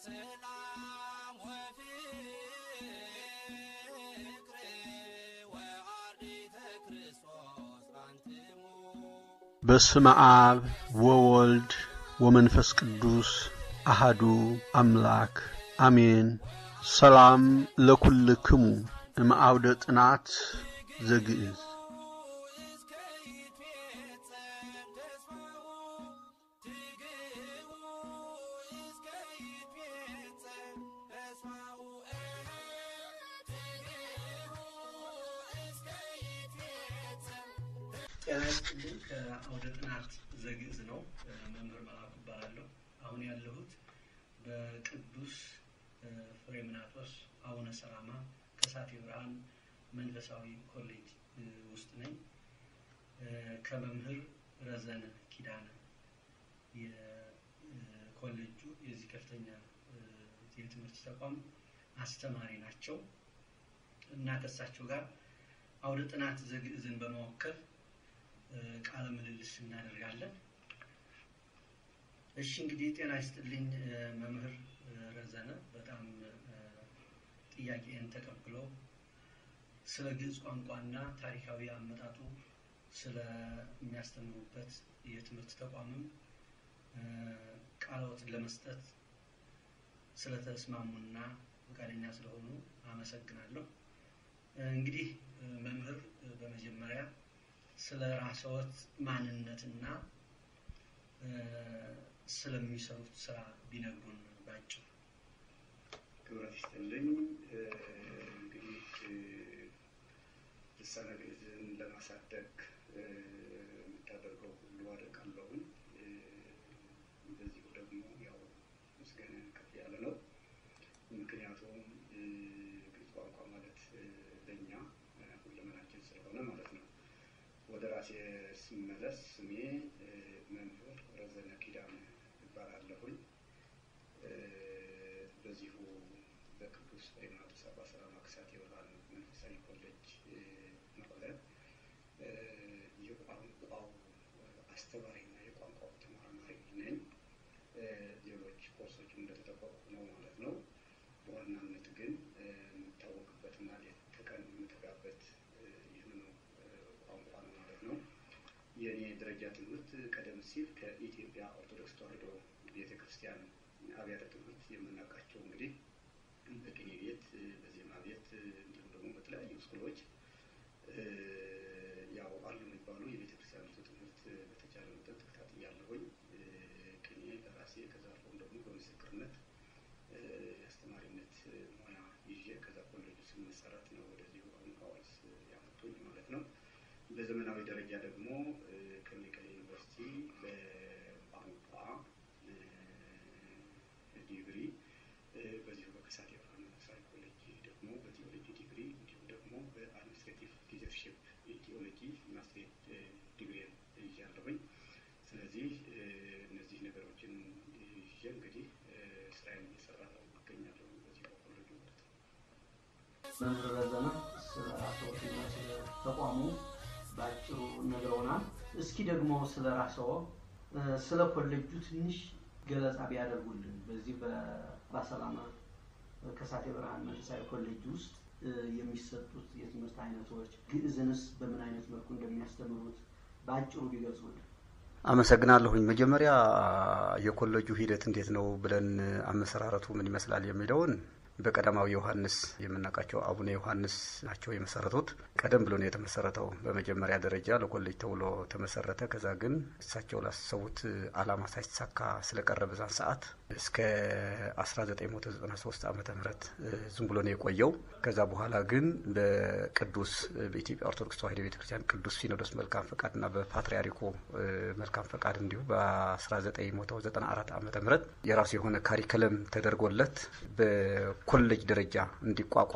ሰላም ወፍቅር ወአርዲተ ክርስቶስ አንትሙ በስመ አብ ወወልድ ወመንፈስ ቅዱስ አሃዱ አምላክ አሜን። ሰላም ለኩልክሙ እምአውደ ጥናት ዘግእዝ እስከ ይትፌጸም ተስፋሁ ትግህቡ እስከ ይትፌጸም ተስፋሁ ትግህቡ እስከ ይትፌጸም ጤና ይስጥልኝ። ከአውደ ጥናት ዘግእዝ ነው። መምህር መላኩ እባላለሁ። አሁን ያለሁት በቅዱስ ፍሬምናጦስ አቡነ ሰላማ ከሳቴ ብርሃን መንፈሳዊ ኮሌጅ ውስጥ ነኝ። ከመምህር ረዘነ ኪዳነ የኮሌጁ የዚህ ከፍተኛ የትምህርት ተቋም አስተማሪ ናቸው እና ከእሳቸው ጋር አውደ ጥናት ዘግእዝን በመወከል ቃለ ምልልስ እናደርጋለን። እሺ እንግዲህ ጤና ይስጥልኝ መምህር ረዘነ በጣም ጥያቄን ተቀብለው ስለ ግዕዝ ቋንቋና ታሪካዊ አመጣጡ ስለሚያስተምሩበት የትምህርት ተቋምም ቃለወትን ለመስጠት ስለተስማሙና ፈቃደኛ ስለሆኑ አመሰግናለሁ። እንግዲህ መምህር በመጀመሪያ ስለ ራስዎት ማንነትና ስለሚሰሩት ስራ ቢነግሩን ባጭሩ። ክብረት ይስጥልኝ። እንግዲህ ልሳነ ግዕዝን ለማሳደግ የምታደርገው ሁሉ አደርጋለሁኝ። በዚሁ ደግሞ ያው ምስጋና ከፍ ያለ ነው። ምክንያቱም ግዕዝ ቋንቋ ማለት ለእኛ ሁለመናችን ስለሆነ ማለት ነው። ወደ ራሴ ስመለስ ስሜ መምህር ረዘነ ኪዳነ እባላለሁኝ። በዚሁ በቅዱስ ፍሬምናጦስ አባ ሰላማ ከሳቴ ብርሃን መንፈሳዊ ኮሌጅ መቀለ የቋንቋው አስተማሪና የቋንቋው ተመራማሪ ነኝ። ሌሎች ኮርሶችም እንደተጠበቁ ነው ማለት ነው። በዋናነት ግን የምታወቅበትና ሌት ተቀን የምተጋበት ይህንኑ ቋንቋ ነው ማለት ነው። የእኔ ደረጃ ትምህርት ቀደም ሲል ከኢትዮጵያ ኦርቶዶክስ ተዋሕዶ ቤተ ክርስቲያን አብያተ ትምህርት የምናውቃቸው እንግዲህ በቅኔ ቤት፣ በዜማ ቤት እንዲሁም ደግሞ በተለያዩ ስኩሎች ያው አሉ የሚባሉ የቤተ ክርስቲያኒቱ ትምህርት በተቻለ መጠን ተከታትያለሁኝ። ቅኔ ለራሴ ከዛ አልፎም ደግሞ በምስክርነት የአስተማሪነት ሙያ ይዤ ከዛ ኮሌጁ ስመሰረት ነው ወደዚሁ አሁን ሐዋርስ ያመጡኝ ማለት ነው። በዘመናዊ ደረጃ ደግሞ ከመቀሌ ዩኒቨርሲቲ በቋንቋ ዲግሪ በዚሁ በከሳቴ ብርሃን መንፈሳዊ ኮሌጅ ደግሞ በቲዎሎጂ ዲግሪ እንዲሁም ደግሞ በአድሚኒስትሬቲቭ ሊደርሽፕ ቲዎሎጂ ማስትሬት ዲግሪ ይዣለሁኝ። ስለዚህ እነዚህ ነገሮችን ይዤ እንግዲህ ስራዬን እየሰራሁ እገኛለሁ በዚህ በኮሌጁ ማለት ነው። መምህር ረዘነ ስለ ራስዎትና ስለ ተቋሙ በአጭሩ ነግረውናል። እስኪ ደግሞ ስለ ራስዎ ስለ ኮሌጁ ትንሽ ገለጻ ቢያደርጉልን። በዚህ በባሰላማ ከሳቴ ብርሃን መንፈሳዊ ኮሌጅ ውስጥ የሚሰጡት የትምህርት አይነቶች ግዕዝንስ በምን አይነት መልኩ እንደሚያስተምሩት በአጭሩ ቢገልጹልን። አመሰግናለሁኝ። መጀመሪያ የኮሌጁ ሂደት እንዴት ነው ብለን አመሰራረቱ ምን ይመስላል የሚለውን በቀዳማዊ ዮሐንስ የምናውቃቸው አቡነ ዮሐንስ ናቸው የመሰረቱት። ቀደም ብሎ ነው የተመሰረተው። በመጀመሪያ ደረጃ ለኮሌጅ ተብሎ ተመሰረተ። ከዛ ግን እሳቸው ላሰቡት ዓላማ ሳይሳካ ስለቀረ በዛን ሰዓት እስከ 1993 ዓመተ ምህረት ዝም ብሎ ነው የቆየው። ከዛ በኋላ ግን በቅዱስ በኢትዮጵያ ኦርቶዶክስ ተዋሕዶ ቤተክርስቲያን ቅዱስ ሲኖዶስ መልካም ፈቃድና በፓትርያርኩ መልካም ፈቃድ እንዲሁ በ1994 ዓመተ ምህረት የራሱ የሆነ ካሪከለም ተደርጎለት በኮሌጅ ደረጃ እንዲቋቋም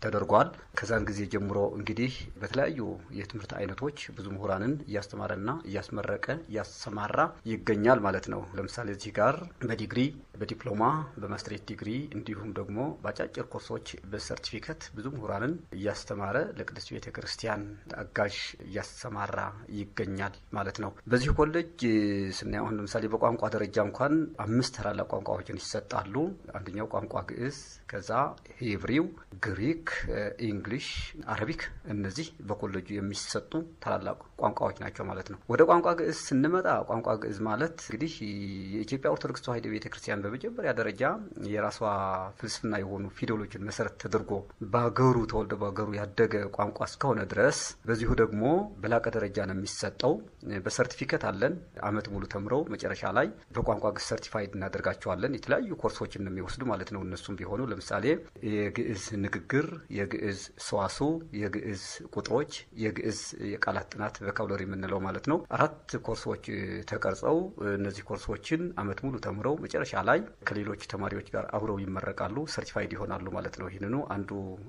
ተደርጓል። ከዛን ጊዜ ጀምሮ እንግዲህ በተለያዩ የትምህርት አይነቶች ብዙ ምሁራንን እያስተማረና እያስመረቀ እያሰማራ ይገኛል ማለት ነው። ለምሳሌ እዚህ ጋር በዲግሪ በዲፕሎማ በማስትሬት ዲግሪ እንዲሁም ደግሞ በአጫጭር ኮርሶች በሰርቲፊኬት ብዙ ምሁራንን እያስተማረ ለቅድስት ቤተ ክርስቲያን አጋዥ እያሰማራ ይገኛል ማለት ነው። በዚህ ኮሌጅ ስናየው አሁን ለምሳሌ በቋንቋ ደረጃ እንኳን አምስት ታላላቅ ቋንቋዎችን ይሰጣሉ። አንደኛው ቋንቋ ግዕዝ፣ ከዛ ሂብሪው፣ ግሪክ፣ ኢንግሊሽ፣ አረቢክ እነዚህ በኮሌጁ የሚሰጡ ታላላቅ ቋንቋዎች ናቸው ማለት ነው። ወደ ቋንቋ ግዕዝ ስንመጣ ቋንቋ ግዕዝ ማለት እንግዲህ የኢትዮጵያ ኦርቶዶክስ ተዋሕዶ ቤተ ክርስቲያን በመጀመሪያ ደረጃ የራሷ ፍልስፍና የሆኑ ፊደሎችን መሰረት ተደርጎ በሀገሩ ተወልደ በሀገሩ ያደገ ቋንቋ እስከሆነ ድረስ በዚሁ ደግሞ በላቀ ደረጃ ነው የሚሰጠው። በሰርቲፊኬት አለን። አመት ሙሉ ተምረው መጨረሻ ላይ በቋንቋ ግዕዝ ሰርቲፋይድ እናደርጋቸዋለን። የተለያዩ ኮርሶችን ነው የሚወስዱ ማለት ነው። እነሱም ቢሆኑ ለምሳሌ የግዕዝ ንግግር፣ የግዕዝ ሰዋስው፣ የግዕዝ ቁጥሮች፣ የግዕዝ የቃላት ጥናት ቮካብለሪ የምንለው ማለት ነው። አራት ኮርሶች ተቀርጸው እነዚህ ኮርሶችን አመት ሙሉ ተምረው መጨረሻ ላይ ከሌሎች ተማሪዎች ጋር አብረው ይመረቃሉ፣ ሰርቲፋይድ ይሆናሉ ማለት ነው። ይህንኑ አንዱ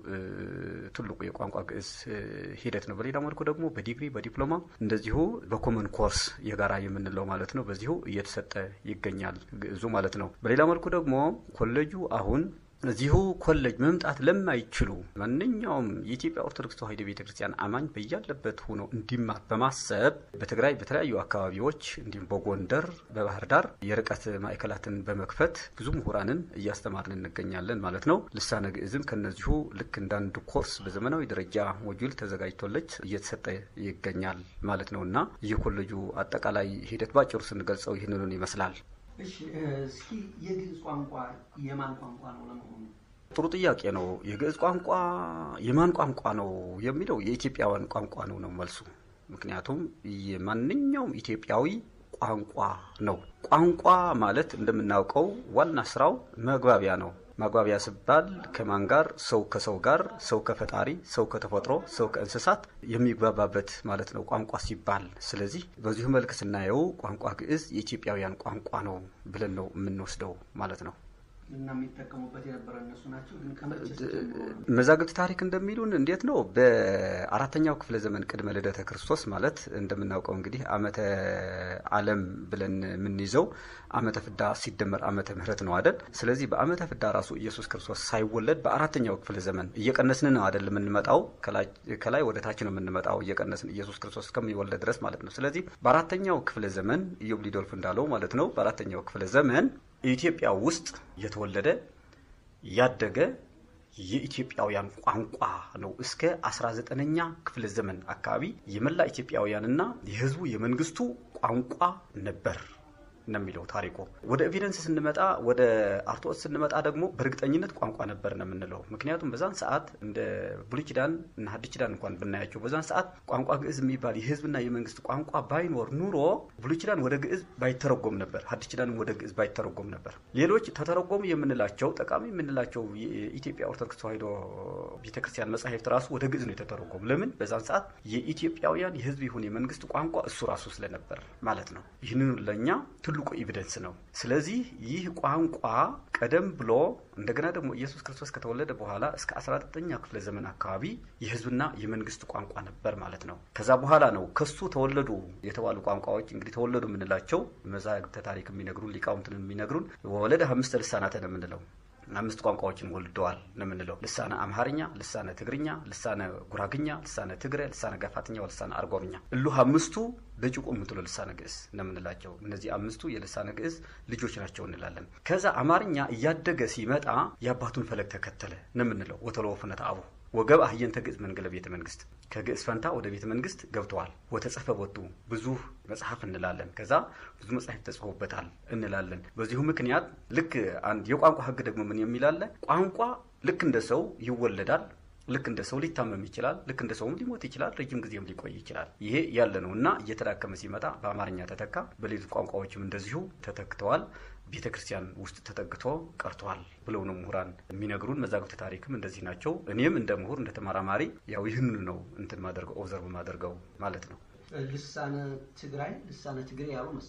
ትልቁ የቋንቋ ግዕዝ ሂደት ነው። በሌላ መልኩ ደግሞ በዲግሪ በዲፕሎማ እንደዚሁ በኮመን ኮርስ የጋራ የምንለው ማለት ነው። በዚሁ እየተሰጠ ይገኛል ግዕዙ ማለት ነው። በሌላ መልኩ ደግሞ ኮሌጁ አሁን እዚሁ ኮሌጅ መምጣት ለማይችሉ ማንኛውም የኢትዮጵያ ኦርቶዶክስ ተዋሕዶ ቤተ ክርስቲያን አማኝ በያለበት ሆኖ እንዲማር በማሰብ በትግራይ በተለያዩ አካባቢዎች እንዲሁም በጎንደር፣ በባህር ዳር የርቀት ማዕከላትን በመክፈት ብዙ ምሁራንን እያስተማርን እንገኛለን ማለት ነው። ልሳነ ግዕዝም ከነዚሁ ልክ እንዳንድ ኮርስ በዘመናዊ ደረጃ ሞጁል ተዘጋጅቶለች እየተሰጠ ይገኛል ማለት ነው እና ይህ ኮሌጁ አጠቃላይ ሂደት ባጭሩ ስንገልጸው ይህንኑን ይመስላል። እሺ እስኪ የግዕዝ ቋንቋ የማን ቋንቋ ነው ለመሆኑ? ጥሩ ጥያቄ ነው። የግዕዝ ቋንቋ የማን ቋንቋ ነው የሚለው የኢትዮጵያውያን ቋንቋ ነው ነው መልሱ። ምክንያቱም የማንኛውም ኢትዮጵያዊ ቋንቋ ነው። ቋንቋ ማለት እንደምናውቀው ዋና ስራው መግባቢያ ነው። ማግባቢያ ሲባል ከማን ጋር? ሰው ከሰው ጋር፣ ሰው ከፈጣሪ፣ ሰው ከተፈጥሮ፣ ሰው ከእንስሳት የሚግባባበት ማለት ነው ቋንቋ ሲባል። ስለዚህ በዚሁ መልክ ስናየው ቋንቋ ግዕዝ የኢትዮጵያውያን ቋንቋ ነው ብለን ነው የምንወስደው ማለት ነው። እና የሚጠቀሙበት የነበረ እነሱ ናቸው። ግን ከመቼ ጀምሮ ነው? መዛግብት ታሪክ እንደሚሉን እንዴት ነው በአራተኛው ክፍለ ዘመን ቅድመ ልደተ ክርስቶስ ማለት እንደምናውቀው እንግዲህ ዓመተ ዓለም ብለን የምንይዘው ዓመተ ፍዳ ሲደመር ዓመተ ምሕረት ነው አይደል? ስለዚህ በዓመተ ፍዳ ራሱ ኢየሱስ ክርስቶስ ሳይወለድ በአራተኛው ክፍለ ዘመን እየቀነስን ነው አይደል የምንመጣው? ከላይ ወደ ታች ነው የምንመጣው እየቀነስን ኢየሱስ ክርስቶስ እስከሚወለድ ድረስ ማለት ነው። ስለዚህ በአራተኛው ክፍለ ዘመን ኢዮብ ሊዶልፍ እንዳለው ማለት ነው በአራተኛው ክፍለ ዘመን ኢትዮጵያ ውስጥ የተወለደ ያደገ የኢትዮጵያውያን ቋንቋ ነው። እስከ 19ኛ ክፍለ ዘመን አካባቢ የመላ ኢትዮጵያውያንና የሕዝቡ የመንግስቱ ቋንቋ ነበር ነው የሚለው ታሪኩ። ወደ ኤቪደንስ ስንመጣ ወደ አርቶስ ስንመጣ ደግሞ በእርግጠኝነት ቋንቋ ነበር ነው የምንለው። ምክንያቱም በዛን ሰዓት እንደ ብሉይ ኪዳን እና ሐዲስ ኪዳን እንኳን ብናያቸው በዛን ሰዓት ቋንቋ ግዕዝ የሚባል የህዝብና የመንግስት ቋንቋ ባይኖር ኑሮ ብሉይ ኪዳን ወደ ግዕዝ ባይተረጎም ነበር፣ ሐዲስ ኪዳንም ወደ ግዕዝ ባይተረጎም ነበር። ሌሎች ተተረጎሙ የምንላቸው ጠቃሚ የምንላቸው የኢትዮጵያ ኦርቶዶክስ ተዋሕዶ ቤተክርስቲያን መጻሕፍት ራሱ ወደ ግዕዝ ነው የተተረጎሙ። ለምን? በዛን ሰዓት የኢትዮጵያውያን የህዝብ ይሁን የመንግስት ቋንቋ እሱ ራሱ ስለነበር ማለት ነው። ይህንን ለእኛ ትልቁ ኤቪደንስ ነው። ስለዚህ ይህ ቋንቋ ቀደም ብሎ እንደገና ደግሞ ኢየሱስ ክርስቶስ ከተወለደ በኋላ እስከ 19ኛ ክፍለ ዘመን አካባቢ የህዝብና የመንግስት ቋንቋ ነበር ማለት ነው። ከዛ በኋላ ነው ከሱ ተወለዱ የተባሉ ቋንቋዎች እንግዲህ ተወለዱ የምንላቸው መዛግብተ ታሪክ የሚነግሩን ሊቃውንትን የሚነግሩን ወለደ አምስተ ልሳናተ ነው የምንለው አምስት ቋንቋዎችን ወልደዋል ነው የምንለው። ልሳነ አምሃርኛ፣ ልሳነ ትግርኛ፣ ልሳነ ጉራግኛ፣ ልሳነ ትግረ፣ ልሳነ ጋፋትኛ፣ ልሳነ አርጎብኛ እሉ አምስቱ በጭቁ የምትሉ ልሳነ ግዕዝ ነው የምንላቸው። እነዚህ አምስቱ የልሳነ ግዕዝ ልጆች ናቸው እንላለን። ከዛ አማርኛ እያደገ ሲመጣ የአባቱን ፈለግ ተከተለ ነው የምንለው። ወተለወ ፍኖተ አቡሁ ወገብ አህየንተ ግዕዝ መንገለ ቤተ መንግስት ከግዕዝ ፈንታ ወደ ቤተ መንግስት ገብተዋል። ወተጸፈ ቦቱ ብዙ መጽሐፍ እንላለን። ከዛ ብዙ መጽሐፍ ተጽፎበታል እንላለን። በዚሁ ምክንያት ልክ አንድ የቋንቋ ህግ ደግሞ ምን የሚላለ ቋንቋ ልክ እንደ ሰው ይወለዳል ልክ እንደ ሰው ሊታመም ይችላል። ልክ እንደ ሰውም ሊሞት ይችላል። ረጅም ጊዜም ሊቆይ ይችላል። ይሄ ያለ ነው እና እየተዳከመ ሲመጣ በአማርኛ ተተካ። በሌሎች ቋንቋዎችም እንደዚሁ ተተክተዋል። ቤተ ክርስቲያን ውስጥ ተጠግቶ ቀርተዋል ብለው ነው ምሁራን የሚነግሩን። መዛግብት ታሪክም እንደዚህ ናቸው። እኔም እንደ ምሁር እንደ ተመራማሪ ያው ይህንኑ ነው እንትን ማደርገው ኦብዘርቭ ማደርገው ማለት ነው። ልሳነ ትግራይ ልሳነ ትግሬ ያሉ መሰለኝ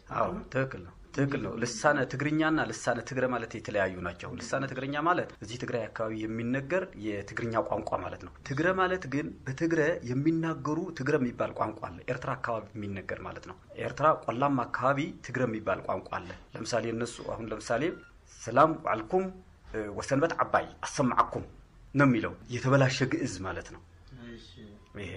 አዎ ትክክል ነው። ትክክል ነው። ልሳነ ትግርኛና ልሳነ ትግረ ማለት የተለያዩ ናቸው። ልሳነ ትግርኛ ማለት እዚህ ትግራይ አካባቢ የሚነገር የትግርኛ ቋንቋ ማለት ነው። ትግረ ማለት ግን በትግረ የሚናገሩ ትግረ የሚባል ቋንቋ አለ። ኤርትራ አካባቢ የሚነገር ማለት ነው። ኤርትራ ቆላማ አካባቢ ትግረ የሚባል ቋንቋ አለ። ለምሳሌ እነሱ አሁን ለምሳሌ ሰላም ዋዕልኩም ወሰንበት ዓባይ አሰማዓኩም ነው የሚለው የተበላሸ ግዕዝ ማለት ነው። ይሄ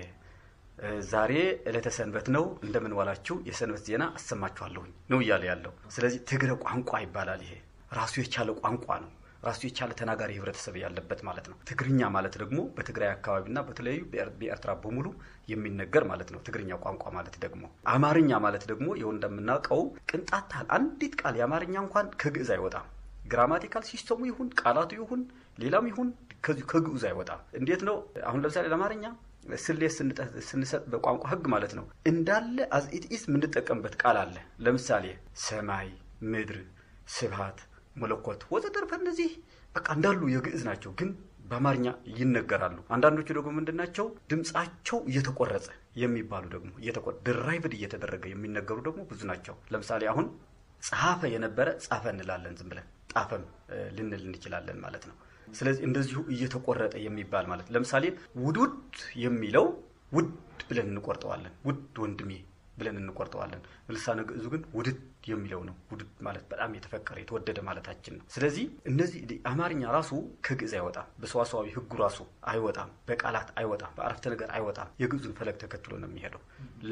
ዛሬ ዕለተ ሰንበት ነው፣ እንደምን ዋላችሁ፣ የሰንበት ዜና አሰማችኋለሁኝ ነው እያለ ያለው። ስለዚህ ትግረ ቋንቋ ይባላል። ይሄ ራሱ የቻለ ቋንቋ ነው። ራሱ የቻለ ተናጋሪ ህብረተሰብ ያለበት ማለት ነው። ትግርኛ ማለት ደግሞ በትግራይ አካባቢና በተለያዩ በኤርትራ በሙሉ የሚነገር ማለት ነው። ትግርኛ ቋንቋ ማለት ደግሞ አማርኛ ማለት ደግሞ ይኸው እንደምናውቀው ቅንጣት ታህል አንዲት ቃል የአማርኛ እንኳን ከግዕዝ አይወጣም። ግራማቲካል ሲስተሙ ይሁን ቃላቱ ይሁን ሌላም ይሁን ከዚሁ ከግዑዝ አይወጣም። እንዴት ነው? አሁን ለምሳሌ ለአማርኛ ስሌት ስንሰጥ በቋንቋ ህግ ማለት ነው እንዳለ አዝኢትኢስ የምንጠቀምበት ቃል አለ። ለምሳሌ ሰማይ፣ ምድር፣ ስብሃት፣ መለኮት ወዘተርፈ እነዚህ በቃ እንዳሉ የግዕዝ ናቸው፣ ግን በአማርኛ ይነገራሉ። አንዳንዶቹ ደግሞ ምንድን ናቸው? ድምፃቸው እየተቆረጸ የሚባሉ ደግሞ ድራይቭድ እየተደረገ የሚነገሩ ደግሞ ብዙ ናቸው። ለምሳሌ አሁን ጸሐፈ የነበረ ጻፈ እንላለን። ዝም ብለን ጣፈም ልንል እንችላለን ማለት ነው። ስለዚህ እንደዚሁ እየተቆረጠ የሚባል ማለት ለምሳሌ ውዱድ የሚለው ውድ ብለን እንቆርጠዋለን። ውድ ወንድሜ ብለን እንቆርጠዋለን። ልሳነ ግዕዙ ግን ውድድ የሚለው ነው። ውድድ ማለት በጣም የተፈቀረ የተወደደ ማለታችን ነው። ስለዚህ እነዚህ አማርኛ ራሱ ከግዕዝ አይወጣም። በሰዋሰዋዊ ህጉ ራሱ አይወጣም። በቃላት አይወጣም። በአረፍተ ነገር አይወጣም። የግዕዙን ፈለግ ተከትሎ ነው የሚሄደው።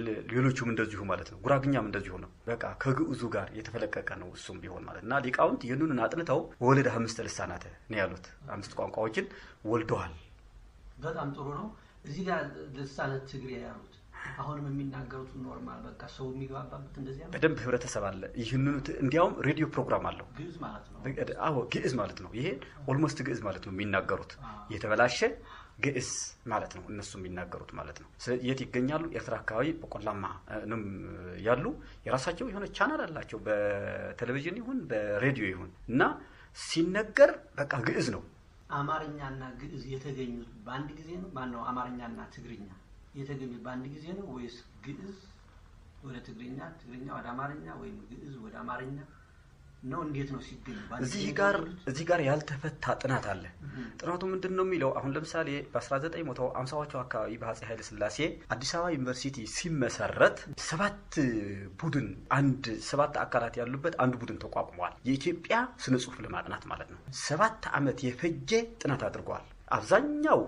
ሌሎቹም እንደዚሁ ማለት ነው። ጉራግኛም እንደዚሁ ነው። በቃ ከግዕዙ ጋር የተፈለቀቀ ነው እሱም ቢሆን ማለት እና ሊቃውንት ይህንን አጥንተው ወለደ አምስት ልሳናተ ነው ያሉት። አምስት ቋንቋዎችን ወልደዋል። በጣም ጥሩ ነው። እዚህ ጋር ልሳነ ትግሬ ያሉት አሁንም የሚናገሩት ኖርማል በቃ ሰው የሚግባባበት እንደዚያ ነው። በደንብ ህብረተሰብ አለ። ይህንኑ እንዲያውም ሬዲዮ ፕሮግራም አለው። ግዕዝ ማለት ነው። አዎ ግዕዝ ማለት ነው። ይሄ ኦልሞስት ግዕዝ ማለት ነው የሚናገሩት የተበላሸ ግዕዝ ማለት ነው እነሱ የሚናገሩት ማለት ነው። የት ይገኛሉ? ኤርትራ አካባቢ በቆላማ ነው ያሉ። የራሳቸው የሆነ ቻናል አላቸው በቴሌቪዥን ይሁን በሬዲዮ ይሁን እና ሲነገር በቃ ግዕዝ ነው። አማርኛና ግዕዝ የተገኙት በአንድ ጊዜ ነው? ማነው አማርኛና ትግርኛ የተገኙት በአንድ ጊዜ ነው ወይስ ግዕዝ ወደ ትግርኛ፣ ትግርኛ ወደ አማርኛ ወይም ግዕዝ ወደ አማርኛ ነው? እንዴት ነው ሲገኙ? በአንድ እዚህ ጊዜ ጋር የተገኙት? እዚህ ጋር ያልተፈታ ጥናት አለ። ጥናቱ ምንድን ነው የሚለው አሁን ለምሳሌ በ1950ዎቹ አካባቢ በአፄ ኃይለ ሥላሴ አዲስ አበባ ዩኒቨርሲቲ ሲመሰረት ሰባት ቡድን አንድ ሰባት አካላት ያሉበት አንድ ቡድን ተቋቁመዋል። የኢትዮጵያ ስነ ጽሁፍ ለማጥናት ማለት ነው። ሰባት ዓመት የፈጀ ጥናት አድርገዋል። አብዛኛው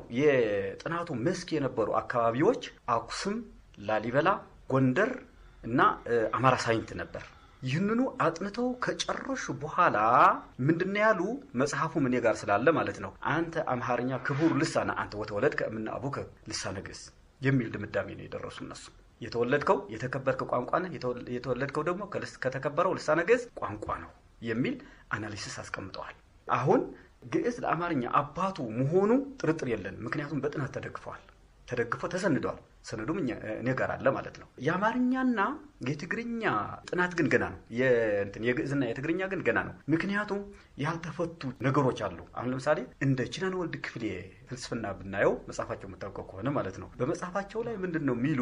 የጥናቱ መስክ የነበሩ አካባቢዎች አክሱም፣ ላሊበላ፣ ጎንደር እና እ፣ አማራ ሳይንት ነበር። ይህንኑ አጥንተው ከጨረሹ በኋላ ምንድነው ያሉ? መጽሐፉም እኔ ጋር ስላለ ማለት ነው። አንተ አምሃርኛ ክቡር ልሳነ አንተ ወተወለድከ እምነ አቡከ ልሳነ ግዕዝ የሚል ድምዳሜ ነው የደረሱ እነሱ። የተወለድከው የተከበርከ ቋንቋ ነህ፣ የተወለ- የተወለድከው ደግሞ ከልስ- ከተከበረው ልሳነ ግዕዝ ቋንቋ ነው የሚል አናሊሲስ አስቀምጠዋል። አሁን ግዕዝ ለአማርኛ አባቱ መሆኑ ጥርጥር የለንም። ምክንያቱም በጥናት ተደግፈዋል ተደግፎ ተሰንደዋል። ሰነዱም እኛ- እኔ ጋር አለ ማለት ነው። የአማርኛና የትግርኛ ጥናት ግን ገና ነው። የእንትን የግዕዝና የትግርኛ ግን ገና ነው። ምክንያቱም ያልተፈቱ ነገሮች አሉ። አሁን ለምሳሌ እንደ ኪዳነ ወልድ ክፍሌ ፍልስፍና ብናየው መጽሐፋቸው የምታውቀው ከሆነ ማለት ነው። በመጽሐፋቸው ላይ ምንድን ነው የሚሉ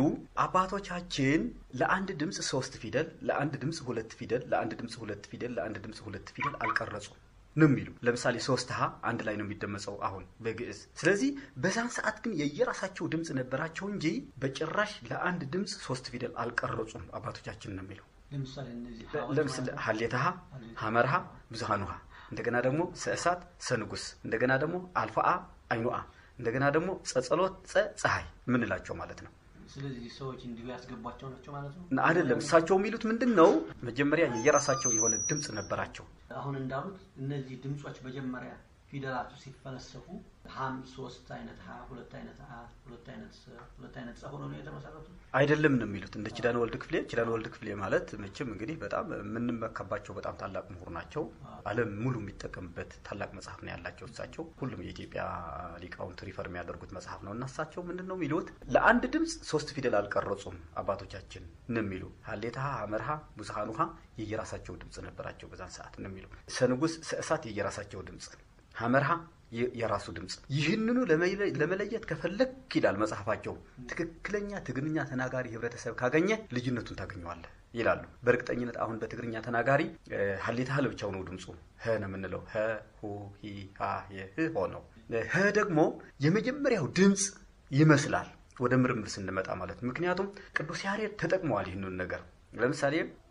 አባቶቻችን ለአንድ ድምፅ ሶስት ፊደል፣ ለአንድ ድምፅ ሁለት ፊደል፣ ለአንድ ድምፅ ሁለት ፊደል፣ ለአንድ ድምፅ ሁለት ፊደል አልቀረጹም ነው የሚሉ ለምሳሌ ሶስት ሀ አንድ ላይ ነው የሚደመጸው አሁን በግዕዝ። ስለዚህ በዛን ሰዓት ግን የየራሳቸው ድምፅ ነበራቸው እንጂ በጭራሽ ለአንድ ድምፅ ሶስት ፊደል አልቀረጹም አባቶቻችን ነው የሚለው። ለምሳሌ እነዚህ ለምሳሌ ሀሌታሃ፣ ሀመርሃ፣ ብዙሃኑሃ እንደገና ደግሞ ሰእሳት፣ ሰንጉስ እንደገና ደግሞ አልፋአ፣ አይኑአ እንደገና ደግሞ ጸጸሎት፣ ጸ ፀሐይ የምንላቸው ማለት ነው። ስለዚህ ሰዎች እንዲሁ ያስገቧቸው ናቸው ማለት ነው። እና አይደለም እሳቸው የሚሉት ምንድን ነው? መጀመሪያ የየራሳቸው የሆነ ድምፅ ነበራቸው። አሁን እንዳሉት እነዚህ ድምጾች መጀመሪያ ፊደላቱ ሲፈለሰፉ ሀም ሶስት አይነት ሀ ሁለት አይነት አ ሁለት አይነት ሰ ሁለት አይነት ጸ ሆኖ ነው የተመሰረቱት። አይደለም ነው የሚሉት እንደ ኪዳነ ወልድ ክፍሌ። ኪዳነ ወልድ ክፍሌ ማለት መቼም እንግዲህ በጣም የምንመካባቸው በጣም ታላቅ ምሁር ናቸው። ዓለም ሙሉ የሚጠቀምበት ታላቅ መጽሐፍ ነው ያላቸው እሳቸው። ሁሉም የኢትዮጵያ ሊቃውንት ሪፈር የሚያደርጉት መጽሐፍ ነው እና እሳቸው ምንድን ነው የሚሉት ለአንድ ድምፅ ሶስት ፊደል አልቀረጹም አባቶቻችን ነው የሚሉ ሀሌታሃ፣ ሀመርሃ፣ ብዙሃኑሃ የየራሳቸው ድምፅ ነበራቸው በዛን ሰዓት ነው የሚሉ ሰንጉስ፣ ሰእሳት የየራሳቸው ድምፅ ሀመርሃ የ- የራሱ ድምፅ ይህንኑ ለመለ- ለመለየት ከፈለግ ይላል መጽሐፋቸው። ትክክለኛ ትግርኛ ተናጋሪ ህብረተሰብ ካገኘ ልዩነቱን ታገኘዋለህ ይላሉ። በእርግጠኝነት አሁን በትግርኛ ተናጋሪ እ፣ ሀሌታ ህ ለብቻው ነው ድምፁ ህ ነው የምንለው ሀ ሁ ሂ ሃ የ ህ ሆ ነው። ህ ደግሞ የመጀመሪያው ድምፅ ይመስላል ወደ ምርምር ስንመጣ ማለት ነው። ምክንያቱም ቅዱስ ያሬድ ተጠቅመዋል ይህንን ነገር ለምሳሌ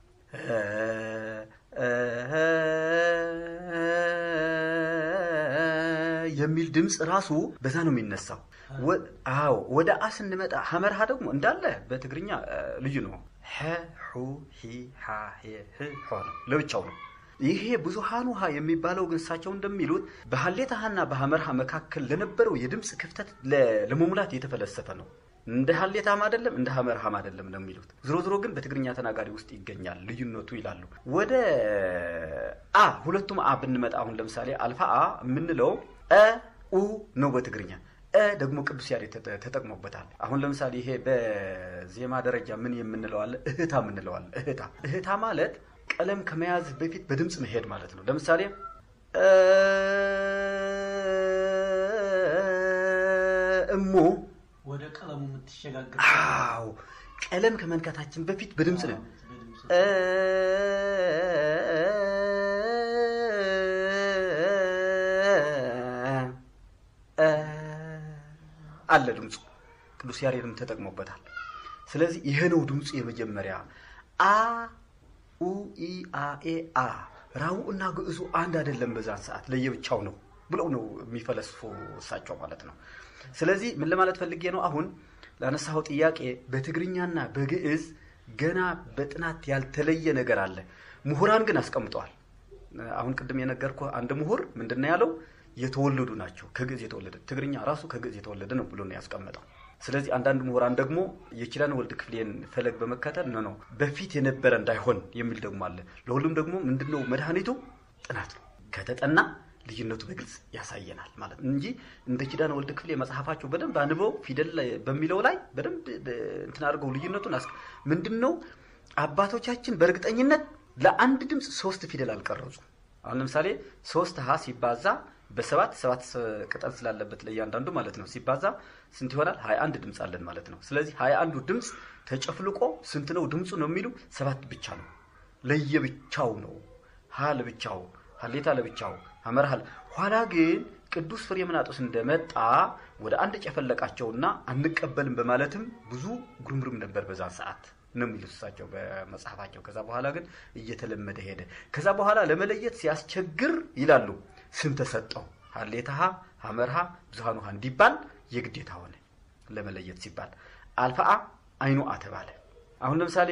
የሚል ድምፅ ራሱ በዛ ነው የሚነሳው። ወ- አዎ ወደ አ ስንመጣ ሀመርሃ ደግሞ እንዳለ በትግርኛ እ፣ ልዩ ነው። ሐ ሑ ሂ ሃ ሄ ህ ሖ ነው ለብቻው ነው። ይሄ ብዙሃኑ ሀ የሚባለው ግን እሳቸው እንደሚሉት በሀሌታ ሀና በሀመርሃ መካከል ለነበረው የድምፅ ክፍተት ለ- ለመሙላት የተፈለሰፈ ነው። እንደ ሀሌታም አይደለም እንደ ሀመርሃም አይደለም ነው የሚሉት። ዝሮ ዝሮ ግን በትግርኛ ተናጋሪ ውስጥ ይገኛል ልዩነቱ ይላሉ። ወደ አ ሁለቱም አ ብንመጣ አሁን ለምሳሌ አልፋ አ የምንለው እ ኡ ነው በትግርኛ እ ደግሞ ቅዱስ ያሬድ ተጠ- ተጠቅሞበታል። አሁን ለምሳሌ ይሄ በዜማ ደረጃ ምን የምንለው አለ? እህታ የምንለው አለ። እህታ እህታ ማለት ቀለም ከመያዝ በፊት በድምፅ መሄድ ማለት ነው። ለምሳሌ እ እሞ ወደ ቀለሙ የምትሸጋገር አዎ ቀለም ከመንካታችን በፊት በድምፅ ነው። በድምፅ እ እ አለ ድምፁ ቅዱስ ያሬድም ተጠቅሞበታል። ስለዚህ ይሄ ነው ድምፁ የመጀመሪያ አ ኡ ኢ አ ኤ አ ራው እና ግዕዙ አንድ አይደለም፣ በዛን ሰዓት ለየብቻው ነው ብለው ነው የሚፈለስፉ እሳቸው ማለት ነው። ስለዚህ ምን ለማለት ፈልጌ ነው አሁን ላነሳኸው ጥያቄ በትግርኛና በግዕዝ ገና በጥናት ያልተለየ ነገር አለ። ምሁራን ግን አስቀምጠዋል። አሁን ቅድም የነገርኩ አንድ ምሁር ምንድን ነው ያለው? የተወለዱ ናቸው ከግዕዝ የተወለደ ትግርኛ ራሱ ከግዕዝ የተወለደ ነው ብሎ ነው ያስቀመጠው። ስለዚህ አንዳንድ ምሁራን ደግሞ የኪዳነ ወልድ ክፍሌን ፈለግ በመከተል ነው ነው በፊት የነበረ እንዳይሆን የሚል ደግሞ አለ። ለሁሉም ደግሞ ምንድነው መድኃኒቱ ጥናት ነው። ከተጠና ልዩነቱ በግልጽ ያሳየናል ማለት ነው እንጂ እንደ ኪዳነ ወልድ ክፍሌ መጽሐፋቸው በደንብ አንበው ፊደል ላይ በሚለው ላይ በደንብ በ- እንትን አድርገው ልዩነቱን አስ ምንድን ነው አባቶቻችን በእርግጠኝነት ለአንድ ድምፅ ሶስት ፊደል አልቀረጹ። አሁን ለምሳሌ ሶስት ሀ ሲባዛ በሰባት ሰባት ስ- ቅጠል ስላለበት ለእያንዳንዱ ማለት ነው ሲባዛ ስንት ይሆናል? ሀያ አንድ ድምፅ አለን ማለት ነው። ስለዚህ ሀያ አንዱ ድምፅ ተጨፍልቆ ስንት ነው ድምፁ ነው የሚሉ ሰባት ብቻ ነው። ለየብቻው ነው። ሀ ለብቻው፣ ሀሌታ ለብቻው፣ ሀመርሃል ኋላ ግን ቅዱስ ፍሬምናጦስ እንደመጣ ወደ አንድ ጨፈለቃቸውና አንቀበልም በማለትም ብዙ ጉርምርም ነበር በዛን ሰዓት ነው የሚሉት እሳቸው በመጽሐፋቸው። ከዛ በኋላ ግን እየተለመደ ሄደ። ከዛ በኋላ ለመለየት ሲያስቸግር ይላሉ ስም ተሰጠው። ሀሌታሃ፣ ሀመርሃ፣ ብዙሃኑ ሀ እንዲባል የግዴታ ሆነ ለመለየት ሲባል። አልፋአ አይኑአ ተባለ። አሁን ለምሳሌ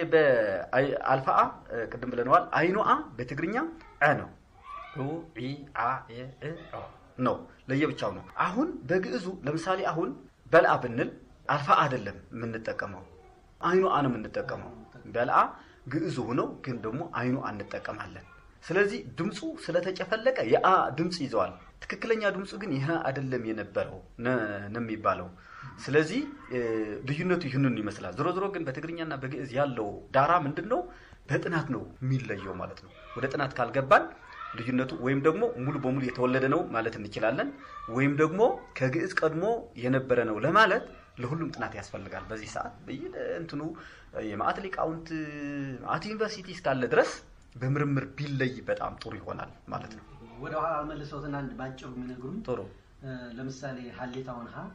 በአልፋአ ቅድም ብለነዋል። አይኑአ በትግርኛ ዐ ነው ኡ ኢ አ ኤ እ ኦ ነው ለየብቻው ነው። አሁን በግዕዙ ለምሳሌ አሁን በልአ ብንል አልፋ አይደለም የምንጠቀመው አይኑ አ ነው የምንጠቀመው። በልአ ግዕዙ ሆነው ግን ደግሞ አይኑ አ እንጠቀማለን። ስለዚህ ድምፁ ስለተጨፈለቀ የአ ድምፅ ይዘዋል። ትክክለኛ ድምፁ ግን ይህ አይደለም የነበረው ነ- ነው የሚባለው። ስለዚህ እ፣ ልዩነቱ ይህንን ይመስላል። ዞሮ ዞሮ ግን በትግርኛና በግዕዝ ያለው ዳራ ምንድን ነው? በጥናት ነው የሚለየው ማለት ነው። ወደ ጥናት ካልገባን ልዩነቱ ወይም ደግሞ ሙሉ በሙሉ የተወለደ ነው ማለት እንችላለን፣ ወይም ደግሞ ከግዕዝ ቀድሞ የነበረ ነው ለማለት ለሁሉም ጥናት ያስፈልጋል። በዚህ ሰዓት በየ እንትኑ የማዕት ሊቃውንት ማዕት ዩኒቨርሲቲ እስካለ ድረስ በምርምር ቢለይ በጣም ጥሩ ይሆናል ማለት ነው። ወደ ኋላ መልሰውትና አንድ ባጭሩ የሚነግሩኝ ጥሩ እ፣ ለምሳሌ ሀሌታውን ሀ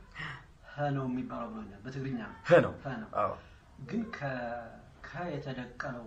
ሀ ነው የሚባለው ብሎኛል። በትግርኛ ነው ህ ነው። ሀ ነው። አዎ ግን ከ- ከ የተደቀለው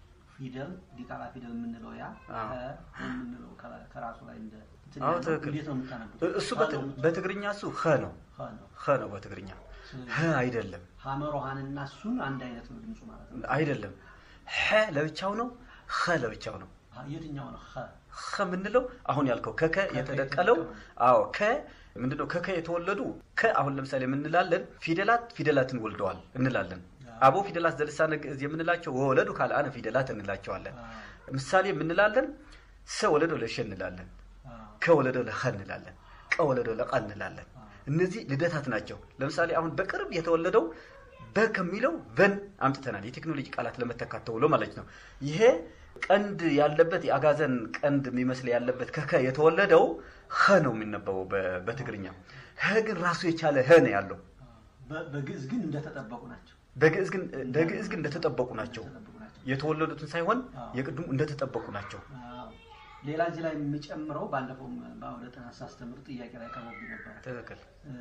ፊደል ዲቃላ ፊደል የምንለው ያ አዎ። ከ የምንለው ከ- ከራሱ ላይ እንደ እንትን አዎ፣ ያለው ትክክል። እንዴት ነው የምታነቡት? እሱ ሀ በት- ነው የምት- በትግርኛ እሱ ህ ነው ሀ ነው። ህ ነው በትግርኛ ህ አይደለም ሀመሮሃንና እሱን አንድ አይነት ነው ድምፁ ማለት ነው። አይደለም ሐ ለብቻው ነው ኸ ለብቻው ነው ሀ- የትኛው ነው ሀ? ኸ የምንለው አሁን ያልከው ከከ የተደቀለው አዎ ከ ምንድነው ከከ የተወለዱ ከ አሁን ለምሳሌ የምንላለን ፊደላት ፊደላትን ወልደዋል እንላለን አቦ ፊደላት ዘልሳነ ግዕዝ የምንላቸው ወወለዱ ካልአነ ፊደላት እንላቸዋለን አ- ምሳሌ የምንላለን ሰ ወለዶ ለሸ እንላለን አ- ከወለደው ለኸ እንላለን ቀወለደው ለቀ እንላለን እነዚህ ልደታት ናቸው ለምሳሌ አሁን በቅርብ የተወለደው በ ከሚለው ቨን አምጥተናል የቴክኖሎጂ ቃላት ለመተካት ተብሎ ማለት ነው ይሄ ቀንድ ያለበት የአጋዘን ቀንድ የሚመስል ያለበት ከከ የተወለደው ኸ ነው የሚነበበው በ- በትግርኛ ኸ ግን ራሱ የቻለ ኸ ነው ያለው በ- በግዕዝ ግን እንደተጠበቁ ናቸው። በግዕዝ ግን በግዕዝ ግን እንደተጠበቁ ናቸው እንደተጠበቁ ናቸው። የተወለዱትን ሳይሆን አዎ። የቅድሙ እንደተጠበቁ ናቸው። አዎ። ሌላ እዚህ ላይ የሚጨምረው ባለፈውም በአውደ ጥናት ሳስተምር ጥያቄ ላይ ቀርቦብኝ ነበረ ትክክል።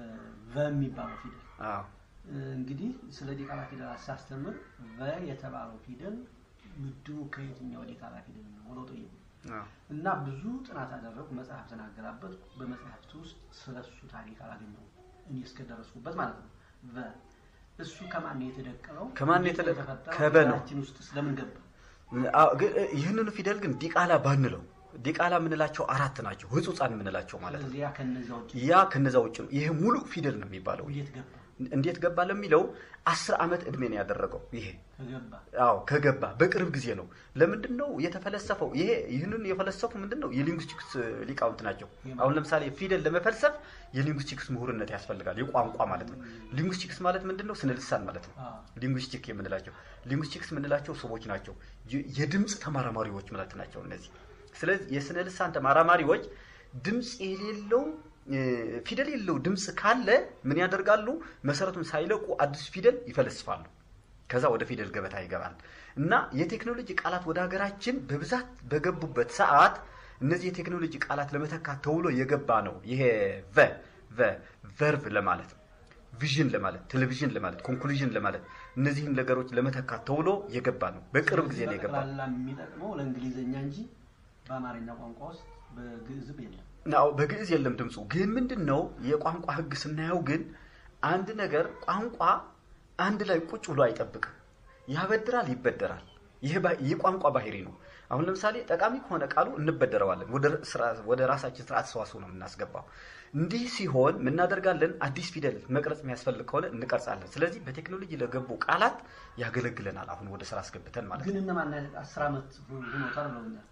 ቨ የሚባለው ፊደል አዎ እንግዲህ ስለ ዲቃላ ፊደላት ሳስተምር ቨ የተባለው ፊደል ምድቡ ከየትኛው ዲቃላ ፊደል ነው ብለው ጠየቁ አዎ እና ብዙ ጥናት አደረጉ። መጽሐፍ ተናገራበት። በመጽሐፍት ውስጥ ስለ እሱ ታሪክ አላገኘሁም እኔ እስከደረስኩበት ማለት ነው። ቨ እሱ ከማን ነው የተደቀለው? ከማን ነው እንዴት የተደ- የተፈጠረው? ከበ ነው። ሀገራችን ውስጥ ስለምን ገባ? አዎ፣ ግን ይህንኑ ፊደል ግን ዲቃላ ባንለው ዲቃላ የምንላቸው አራት ናቸው፣ ህጹጻን የምንላቸው ማለት ነው። ስለዚህ ያ ከነዚያ ውጭ ያ ከነዛ ውጭ ነው። ይሄ ሙሉ ፊደል ነው የሚባለው። እንዴት ገባ? እንዴት ገባ ለሚለው አስር ዓመት እድሜ ነው ያደረገው ይሄ ከገባ አዎ ከገባ በቅርብ ጊዜ ነው። ለምንድን ነው የተፈለሰፈው? ይሄ ይህንን የፈለሰፉ ምንድን ነው የሊንጉስቲክስ ሊቃውንት ናቸው። አሁን ለምሳሌ ፊደል ለመፈልሰፍ የሊንጉስቲክስ ምሁርነት ያስፈልጋል፣ የቋንቋ ማለት ነው። ሊንጉስቲክስ ማለት ምንድን ነው? ስነ ልሳን ማለት ነው። አዎ። ሊንጉስቲክ የምንላቸው ሊንጉስቲክስ የምንላቸው ሰዎች ናቸው፣ የ- የድምፅ ተመራማሪዎች ማለት ናቸው እነዚህ። ስለዚህ የስነ ልሳን ተመራማሪዎች ድምፅ የሌለው እ፣ ፊደል የሌለው ድምፅ ካለ ምን ያደርጋሉ? መሰረቱን ሳይለቁ አዲስ ፊደል ይፈልስፋሉ። ከዛ ወደ ፊደል ገበታ ይገባል እና የቴክኖሎጂ ቃላት ወደ ሀገራችን በብዛት በገቡበት ሰዓት እነዚህ የቴክኖሎጂ ቃላት ለመተካት ተውሎ የገባ ነው። ይሄ ቨ ቨ ቨርቭ ለማለት ቪዥን ለማለት ቴሌቪዥን ለማለት ኮንክሉዥን ለማለት እነዚህን ነገሮች ለመተካት ተውሎ የገባ ነው። በቅርብ ጊዜ ነው የገባ በጠቅላላ የሚጠቅመው ለእንግሊዝኛ እንጂ በአማርኛ ቋንቋ ውስጥ በግዕዝም የለም። ናው በግዕዝ የለም ድምፁ። ግን ምንድን ነው የቋንቋ ሕግ ስናየው ግን አንድ ነገር ቋንቋ አንድ ላይ ቁጭ ብሎ አይጠብቅም። ያበድራል፣ ይበደራል። ይህ ባ- የቋንቋ ባህሪ ነው። አሁን ለምሳሌ ጠቃሚ ከሆነ ቃሉ እንበደረዋለን፣ ወደ ስራ- ወደ ራሳችን ስርዓት ሰዋስው ነው የምናስገባው። እንዲህ ሲሆን ምናደርጋለን? አዲስ ፊደል መቅረጽ የሚያስፈልግ ከሆነ እንቀርጻለን። ስለዚህ በቴክኖሎጂ ለገቡ ቃላት ያገለግለናል። አሁን ወደ ስራ አስገብተን ማለት ግን ነው። እነማን አስር ዓመት ሆኖታል ብለውኛል።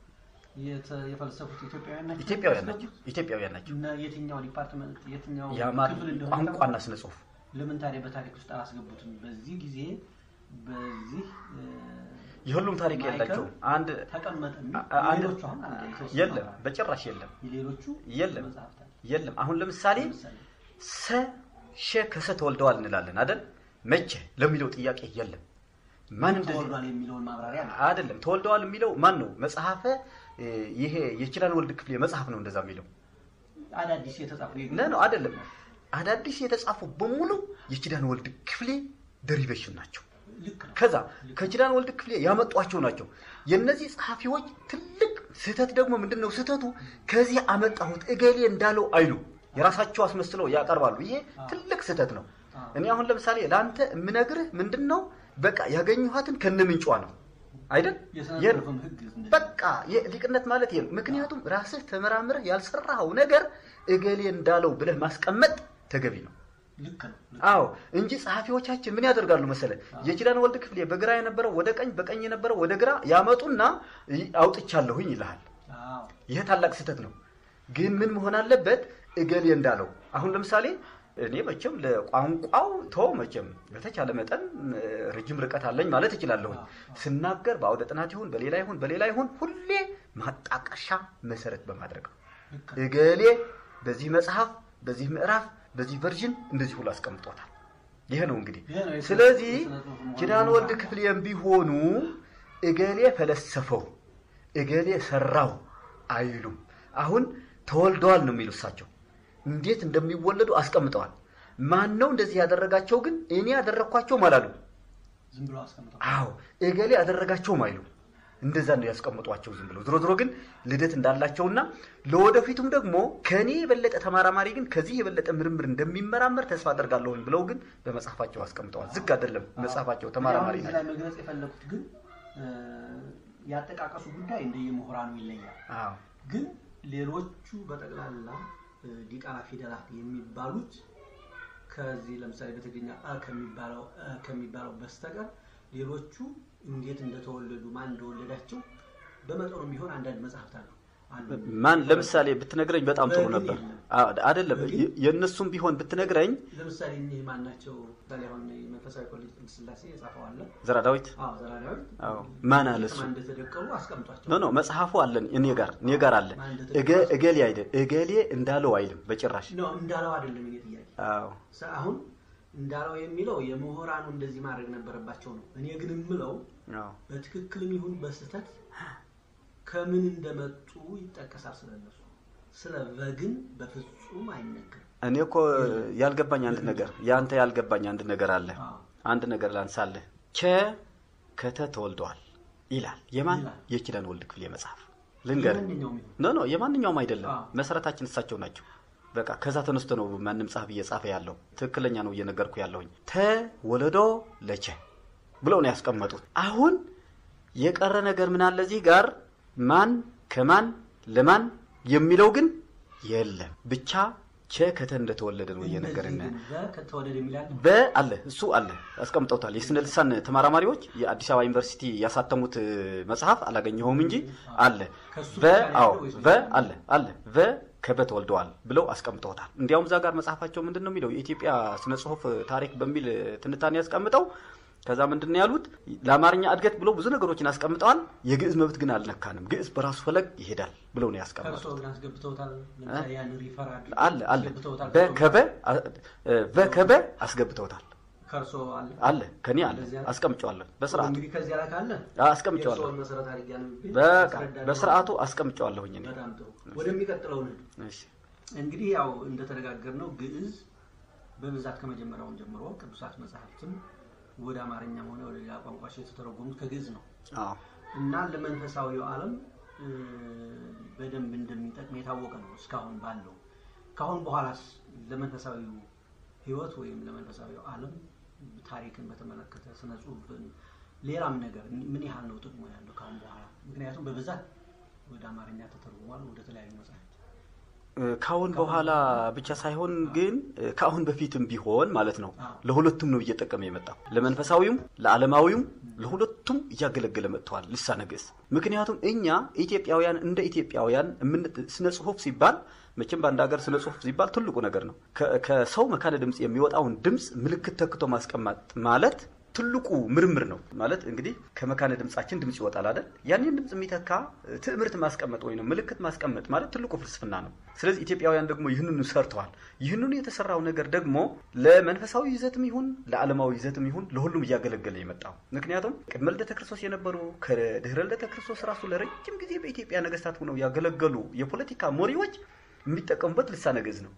የተ- የፈለሰፉት ኢትዮጵያውያን ናቸው። ኢትዮጵያውያን ናቸው። ኢትዮጵያውያን ናቸው። እና የትኛው ዲፓርትመንት የትኛው የአማር ክፍል እንደሆነ ቋንቋና ስነ ጽሁፍ ለምን ታዲያ በታሪክ ውስጥ አላስገቡትም? በዚህ ጊዜ በዚህ እ፣ የሁሉም ታሪክ ማዕከል የላቸውም። አንድ ተቀመጠ የሚል አ- አንድ- ሌሎቹ አሁን አንድ የተወሰኑ የለም፣ አሉ። በጭራሽ የለም፣ የሌሎቹ የለም። መጽሐፍት አሉ። የለም። አሁን ለምሳሌ ለምሳሌ ሰ ሸ ከሰ ተወልደዋል እንላለን አይደል? መቼ ለሚለው ጥያቄ የለም። ማን እንደዚህ ተወልዷል የሚለውን ማብራሪያ ነው። አይደለም። ተወልደዋል የሚለው ማን ነው? መጽሐፈ እ፣ ይሄ የኪዳነ ወልድ ክፍሌ መጽሐፍ ነው እንደዛ የሚለው አዳዲስ የተጻፉ ነ ነው አይደለም። አዳዲስ የተጻፉ በሙሉ የኪዳነ ወልድ ክፍሌ ደሪቬሽን ናቸው። ልክ ነው። ከዛ ከኪዳነ ወልድ ክፍሌ ያመጧቸው ናቸው። የእነዚህ ጸሐፊዎች ትልቅ ስህተት ደግሞ ምንድን ነው? ስህተቱ ከዚህ አመጣሁት እገሌ እንዳለው አይሉ የራሳቸው አስመስለው ያቀርባሉ። ይሄ ትልቅ ስህተት ነው። እኔ አሁን ለምሳሌ ለአንተ የምነግርህ ምንድን ነው? በቃ ያገኘኋትን ከነምንጯ ነው አይደል? የስነ የት- ጽሁፍም ህግ እንደዚህ በቃ ሊቅነት ማለት ይሄ ነው። ምክንያቱም ራስህ ተመራምረህ ያልሰራኸው ነገር እገሌ እንዳለው ብለህ ማስቀመጥ ተገቢ ነው። ልክ ነው። ልክ አዎ እንጂ ጸሐፊዎቻችን ምን ያደርጋሉ መሰለ? የኪዳነ ወልድ ክፍሌ በግራ የነበረው ወደ ቀኝ፣ በቀኝ የነበረው ወደ ግራ ያመጡና ይ- አውጥቻለሁኝ ይልሃል። አዎ ይሄ ታላቅ ስህተት ነው። ግን ምን መሆን አለበት? እገሌ እንዳለው አሁን ለምሳሌ እኔ መቼም ለቋንቋው ተው መቼም በተቻለ መጠን እ፣ ረጅም ርቀት አለኝ ማለት እችላለሁኝ። ስናገር በአውደ ጥናት ይሁን በሌላ ይሁን በሌላ ይሁን ሁሌ ማጣቀሻ መሰረት በማድረግ ነው። ልክ ነው። እገሌ በዚህ መጽሐፍ በዚህ ምዕራፍ በዚህ ቨርዥን እንደዚህ ሁሉ አስቀምጦታል። ይሄ ነው እንግዲህ። ይሄ ነው የስነ- ስለዚህ የስነ ጽሁፍ መሆኑን ኪዳነ ወልድ ማለት ነው። ክፍሌም ቢሆኑ እገሌ ፈለሰፈው እገሌ ሰራው አይሉም። አሁን ተወልደዋል ነው የሚሉ እሳቸው። እንዴት እንደሚወለዱ አስቀምጠዋል። ማን ነው እንደዚህ ያደረጋቸው? ግን እኔ ያደረግኳቸውም አላሉ። ዝም ብሎ አስቀምጠው አዎ እገሌ ያደረጋቸውም አይሉ እንደዛ ነው ያስቀምጧቸው ዝም ብለው። ዝሮ ዝሮ ግን ልደት እንዳላቸውና ለወደፊቱም ደግሞ ከኔ የበለጠ ተመራማሪ ግን ከዚህ የበለጠ ምርምር እንደሚመራመር ተስፋ አደርጋለሁኝ ብለው ግን በመጽሐፋቸው አስቀምጠዋል። ዝግ አይደለም መጽሐፋቸው፣ ተመራማሪ አሁን እዚህ ናቸው። ላይ መግለጽ የፈለኩት ግን እ፣ ያጠቃቀሱ ጉዳይ እንደየምሁራኑ ይለያል። አዎ ግን ሌሎቹ በጠቅላላ እ፣ ዲቃላ ፊደላት የሚባሉት ከዚህ ለምሳሌ በትግርኛ አ ከሚባለው አ ከሚባለው በስተቀር ሌሎቹ እንዴት እንደተወለዱ ማን እንደወለዳቸው በመጠኑ ቢሆን አንዳንድ መጽሐፍት አሉ። አንዱ ማን ለምሳሌ ብትነግረኝ በጣም ጥሩ በግል ነበር። የለም። አዎ፣ አይደለም በግል? የ- የእነሱም ቢሆን ብትነግረኝ ለምሳሌ እኒህ ማን ናቸው? ምሳሌ አሁን መንፈሳዊ ኮሌጅ ቅድስት ሥላሴ የጻፈው አለ። ዘራ ዳዊት አዎ ዘራዳዊ አዎ። ማን አለ እሱ? ማን እንደተደቀሉ አስቀምጧቸው ኖ ኖ መጽሐፉ አለን እኔ ጋር እኔ ጋር አለ። ማን እንደተደቀሉ እገ- እገሌ አይደል እገሌ እንዳለው አይልም በጭራሽ። ነው እንዳለው አይደለም የኔ ጥያቄ። አዎ ሰ- አሁን እንዳለው የሚለው የምሁራኑ እንደዚህ ማድረግ ነበረባቸው ነው። እኔ ግን የምለው አዎ። በትክክልም ይሁን በስህተት ከምን እንደመጡ ይጠቀሳል ስለነሱ። ስለ በግን በፍጹም አይነገርም። እኔ እኮ ያልገባኝ አንድ ነገር ያንተ ያልገባኝ አንድ ነገር አለ። አዎ። አንድ ነገር ላንሳለህ። ቸ ከተ ተወልደዋል ይላል። የማን ይላል። የኪዳን ወልድ ክፍሌ መጽሐፍ ልንገርህ። የማንኛውም ይሁን ኖ ኖ የማንኛውም አይደለም። አዎ። መሰረታችን እሳቸው ናቸው። በቃ ከዛ ተነስቶ ነው ማንም ጸሐፊ እየጻፈ ያለው። ትክክለኛ ነው እየነገርኩ ያለሁኝ። ተወለዶ ለቸ ብለው ነው ያስቀመጡት። አሁን የቀረ ነገር ምን አለ እዚህ ጋር ማን ከማን ለማን የሚለው ግን የለም። ብቻ ቸ ከተ እንደተወለደ ነው እየነገረን እነዚህ ግን በ ከተወለደ የሚላል በ አለ እሱ አለ አስቀምጠውታል። የስነ ልሳን ተመራማሪዎች የአዲስ አበባ ዩኒቨርሲቲ ያሳተሙት እ, መጽሐፍ አላገኘኸውም እንጂ አለ ከሱ በ ብቻ ነው አዎ ያለው ወይስ በ አለ አለ በ ከበ ተወልደዋል ብለው አስቀምጠውታል። እንዲያውም እዛ ጋር መጽሐፋቸው ምንድን ነው የሚለው የኢትዮጵያ ስነ ጽሁፍ ታሪክ በሚል ትንታኔ ያስቀምጠው ከዛ ምንድን ነው ያሉት ለአማርኛ እድገት ብለው ብዙ ነገሮችን አስቀምጠዋል። የግዕዝ መብት ግን አልነካንም፣ ግዕዝ በራሱ ፈለግ ይሄዳል ብለው ነው ያስቀምጠው። ከእርሶ ግን አስገብተውታል። ለምሳሌ ያን ሪፈር አድርገው አለ አለ አስገብተውታል። በከበ በከበ አስገብተውታል ከእርሶ አለ አለ ከኔ አለ እንደዚህ አለ? አስቀምጨዋለሁ በስርዓቱ እንግዲህ ከዚያ ላይ ካለ አስቀምጨዋለሁ የእርስዎን መሰረት አድርጌ አንብቤ በቃ አስረዳለሁ። በስርዓቱ አስቀምጨዋለሁኝ እኔ በጣም ጥሩ። ወደሚቀጥለው ነው እሺ እንግዲህ ያው እንደተነጋገርነው ግዕዝ በብዛት ከመጀመሪያውን ጀምሮ ቅዱሳት መጽሐፍትም ወደ አማርኛም ሆነ ወደ ሌላ ቋንቋዎች የተተረጎሙት ከግዕዝ ነው አዎ እና ለመንፈሳዊው ዓለም እ, በደንብ እንደሚጠቅም የታወቀ ነው እስካሁን ባለው። ካሁን በኋላስ ለመንፈሳዊው ሕይወት ወይም ለመንፈሳዊው ዓለም ታሪክን በተመለከተ ስነ ጽሁፍን፣ ሌላም ነገር ምን ያህል ነው ጥቅሙ ያለው ካሁን በኋላ? ምክንያቱም በብዛት ወደ አማርኛ ተተርጉሟል ወደ ተለያዩ መጽሐፍት እ፣ ካሁን በኋላ ብቻ ሳይሆን ግን እ፣ ከአሁን በፊትም ቢሆን ማለት ነው አዎ። ለሁለቱም ነው እየጠቀመ የመጣው ለመንፈሳዊውም ለዓለማዊውም ለሁለቱም እያገለገለ መጥተዋል ልሳነ ግዕዝ ምክንያቱም እኛ ኢትዮጵያውያን እንደ ኢትዮጵያውያን የምን ስነ ጽሁፍ ሲባል መቼም በአንድ ሀገር ስነ ጽሁፍ ሲባል ትልቁ ነገር ነው ከ- ከሰው መካነ ድምፅ የሚወጣውን ድምፅ ምልክት ተክቶ ማስቀመጥ ማለት ትልቁ ምርምር ነው ማለት እንግዲህ ከመካነ ድምጻችን ድምጽ ይወጣል አይደል? ያንን ድምጽ የሚተካ እ, ትዕምርት ማስቀመጥ ወይም ምልክት ማስቀመጥ ማለት ትልቁ ፍልስፍና ነው። ስለዚህ ኢትዮጵያውያን ደግሞ ይህንኑ ሰርተዋል። ይህንኑ የተሰራው ነገር ደግሞ ለመንፈሳዊ ይዘትም ይሁን ለዓለማዊ ይዘትም ይሁን ለሁሉም እያገለገለ የመጣው ምክንያቱም ቅድመ ልደተ ክርስቶስ የነበሩ ከድህረ ልደተ ክርስቶስ ራሱ ለረጅም ጊዜ በኢትዮጵያ ነገስታት ሆነው ያገለገሉ የፖለቲካ መሪዎች የሚጠቀሙበት ልሳነ ግዕዝ ነው።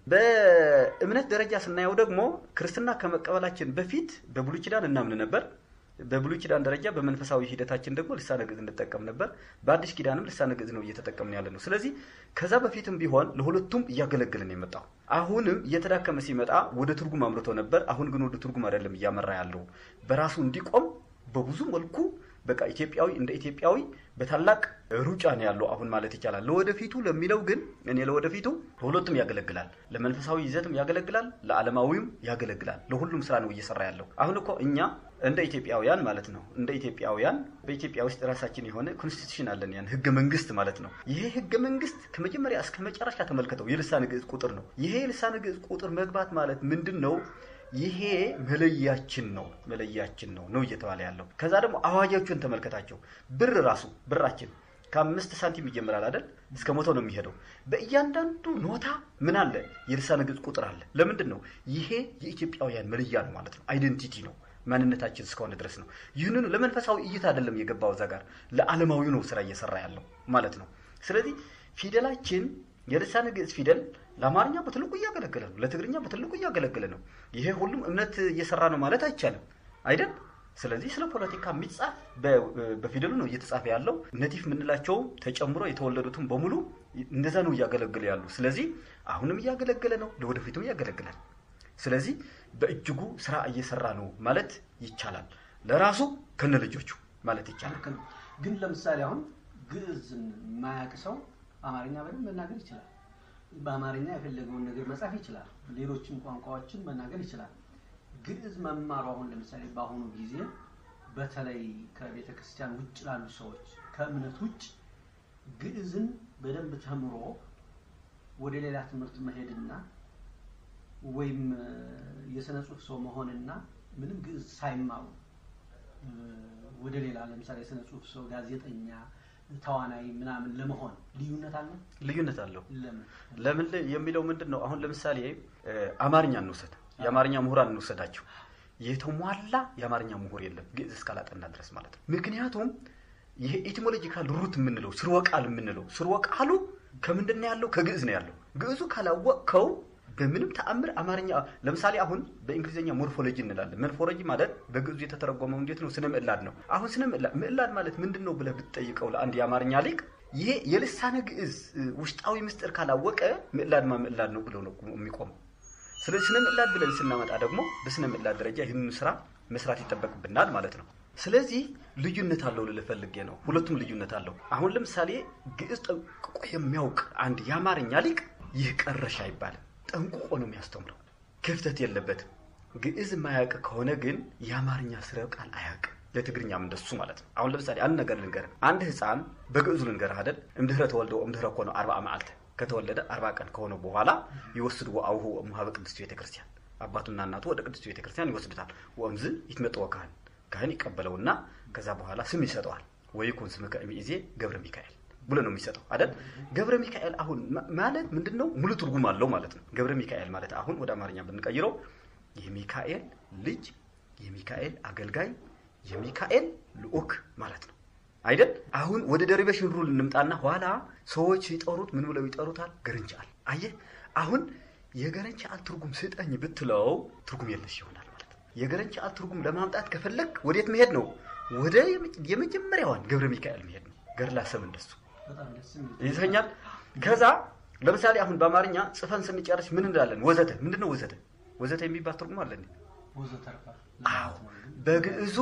በእምነት ደረጃ ስናየው ደግሞ ክርስትና ከመቀበላችን በፊት በብሉይ ኪዳን እናምን ነበር። በብሉይ ኪዳን ደረጃ በመንፈሳዊ ሂደታችን ደግሞ ልሳነ ግዕዝ እንጠቀም ነበር። በአዲስ ኪዳንም ልሳነ ግዕዝ ነው እየተጠቀምን ያለ ነው። ስለዚህ ከዛ በፊትም ቢሆን ለሁለቱም እያገለገለን የመጣው አሁንም እየተዳከመ ሲመጣ ወደ ትርጉም አምርቶ ነበር። አሁን ግን ወደ ትርጉም አይደለም እያመራ ያለው በራሱ እንዲቆም በብዙ መልኩ በቃ ኢትዮጵያዊ እንደ ኢትዮጵያዊ በታላቅ ሩጫ ነው ያለው አሁን ማለት ይቻላል። ለወደፊቱ ለሚለው ግን እኔ ለወደፊቱ ለሁለቱም ያገለግላል። ለመንፈሳዊ ይዘትም ያገለግላል፣ ለዓለማዊም ያገለግላል። ለሁሉም ስራ ነው እየሰራ ያለው። አሁን እኮ እኛ እንደ ኢትዮጵያውያን ማለት ነው እንደ ኢትዮጵያውያን በኢትዮጵያ ውስጥ ራሳችን የሆነ ኮንስቲቱሽን አለን፣ ያን ህገ መንግስት ማለት ነው። ይሄ ህገ መንግስት ከመጀመሪያ እስከ መጨረሻ ተመልከተው የልሳነ ግዕዝ ቁጥር ነው። ይሄ የልሳነ ግዕዝ ቁጥር መግባት ማለት ምንድን ነው? ይሄ መለያችን ነው መለያችን ነው ነው እየተባለ ያለው። ከዛ ደግሞ አዋጆቹን ተመልከታቸው። ብር ራሱ ብራችን ከአምስት ሳንቲም ይጀምራል አይደል? እስከ መቶ ነው የሚሄደው። በእያንዳንዱ ኖታ ምን አለ? የልሳነ ግዕዝ ቁጥር አለ። ለምንድን ነው? ይሄ የኢትዮጵያውያን መለያ ነው ማለት ነው። አይደንቲቲ ነው ማንነታችን እስከሆነ ድረስ ነው። ይህንኑ ለመንፈሳዊ እይታ አይደለም የገባው እዛ ጋር ለዓለማዊ ነው ስራ እየሰራ ያለው ማለት ነው። ስለዚህ ፊደላችን የልሳነ ግዕዝ ፊደል ለአማርኛ በትልቁ እያገለገለ ነው፣ ለትግርኛ በትልቁ እያገለገለ ነው። ይሄ ሁሉም እምነት እየሰራ ነው ማለት አይቻልም አይደል? ስለዚህ ስለ ፖለቲካ የሚጻፍ በ- በፊደሉ ነው እየተጻፈ ያለው። ነቲፍ የምንላቸው ተጨምሮ የተወለዱትም በሙሉ እንደዛ ነው እያገለገለ ያሉ። ስለዚህ አሁንም እያገለገለ ነው፣ ለወደፊቱም ያገለግላል። ስለዚህ በእጅጉ ስራ እየሰራ ነው ማለት ይቻላል። ለራሱ ከነ ልጆቹ ማለት ይቻላል። ልክ ነው። ግን ለምሳሌ አሁን ግዕዝን የማያውቅ ሰው አማርኛ በደንብ መናገር ይችላል። በአማርኛ የፈለገውን ነገር መጻፍ ይችላል። ሌሎችም ቋንቋዎችን መናገር ይችላል። ግዕዝ መማሩ አሁን ለምሳሌ በአሁኑ ጊዜ በተለይ ከቤተ ክርስቲያን ውጭ ላሉ ሰዎች ከእምነት ውጭ ግዕዝን በደንብ ተምሮ ወደ ሌላ ትምህርት መሄድና ወይም እ፣ የሥነ ጽሑፍ ሰው መሆንና ምንም ግዕዝ ሳይማሩ እ፣ ወደ ሌላ ለምሳሌ የሥነ ጽሑፍ ሰው ጋዜጠኛ፣ ተዋናይ ምናምን ለመሆን ልዩነት አለ? ልዩነት አለው። ለምን? ለምን ል- የሚለው ምንድን ነው? አሁን ለምሳሌ እ፣ አማርኛ እንውሰድ፣ የአማርኛ ምሁራን እንውሰዳቸው። የተሟላ የአማርኛ ምሁር የለም ግዕዝ እስካላጠና ድረስ ማለት ነው። ምክንያቱም ይሄ ኤቲሞሎጂካል ሩት የምንለው ስርወ ቃል የምንለው ስርወ ቃሉ ከምንድን ነው ያለው? ከግዕዝ ነው ያለው። ግዕዙ ካላወቅከው በምንም ተአምር አማርኛ ለምሳሌ አሁን በእንግሊዝኛ ሞርፎሎጂ እንላለን። ሞርፎሎጂ ማለት በግዕዙ የተተረጎመው እንዴት ነው? ስነ ምዕላድ ነው። አሁን ስነ ምዕላድ ምዕላድ ማለት ምንድን ነው ብለህ ብትጠይቀው ለአንድ የአማርኛ ሊቅ ይሄ የልሳነ ግዕዝ ውስጣዊ ምስጢር ካላወቀ ምዕላድማ ምዕላድ ነው ብሎ ነው የሚቆመው። ስለዚህ ስነ ምዕላድ ብለን ስናመጣ ደግሞ በስነ ምዕላድ ደረጃ ይህንን ስራ መስራት ይጠበቅብናል ማለት ነው። ስለዚህ ልዩነት አለው ልልህ ፈልጌ ነው። ሁለቱም ልዩነት አለው። አሁን ለምሳሌ ግዕዝ ጠንቅቆ የሚያውቅ አንድ የአማርኛ ሊቅ ይህ ቀረሽ አይባልም። ጠንቅቆ ነው የሚያስተምረው። ክፍተት የለበትም። ግዕዝ የማያውቅ ከሆነ ግን የአማርኛ ስረ ቃል አያውቅም። ለትግርኛም እንደሱ ማለት ነው። አሁን ለምሳሌ አንድ ነገር ልንገርህ። አንድ ህፃን በግዕዙ ልንገርህ አይደል እምድህረ ተወልደ እምድህረ ኮነ አርባ መዓልተ ከተወለደ አርባ ቀን ከሆነ በኋላ ይወስድዎ አቡሁ እሙሃበ ቅድስት ቤተ ክርስቲያን አባቱና እናቱ ወደ ቅድስት ቤተ ክርስቲያን ይወስዱታል። ወእምዝ ይትመጥዎ ካህን ካህን ይቀበለውና ከዛ በኋላ ስም ይሰጠዋል። ወይኩን ስምከ እምይእዜ ገብረ ሚካኤል ብሎ ነው የሚሰጠው አይደል። ገብረ ሚካኤል አሁን ማለት ምንድን ነው? ሙሉ ትርጉም አለው ማለት ነው። ገብረ ሚካኤል ማለት አሁን ወደ አማርኛ ብንቀይረው የሚካኤል ልጅ፣ የሚካኤል አገልጋይ፣ የሚካኤል ልዑክ ማለት ነው አይደል? አሁን ወደ ደሪቬሽን ሩል እንምጣና ኋላ ሰዎች ሲጠሩት ምን ብለው ይጠሩታል? ገረንቻል። አየህ አሁን የገረንቻል ትርጉም ስጠኝ ብትለው ትርጉም የለሽ ይሆናል ማለት ነው። የገረንቻል ትርጉም ለማምጣት ከፈለግ ወዴት መሄድ ነው? ወደ የመጀመሪያዋን ገብረ ሚካኤል መሄድ ነው። ገድላ ሰብ እንደሱ በጣም ደስ የሚል ይዘኛል። ከዛ ለምሳሌ አሁን በአማርኛ ጽፈን ስንጨርስ ምን እንላለን? ወዘተ ምንድን ነው ወዘተ? ወዘተ የሚባል ትርጉም አለ እንዴ? ወዘተርፈ አዎ በግዕዙ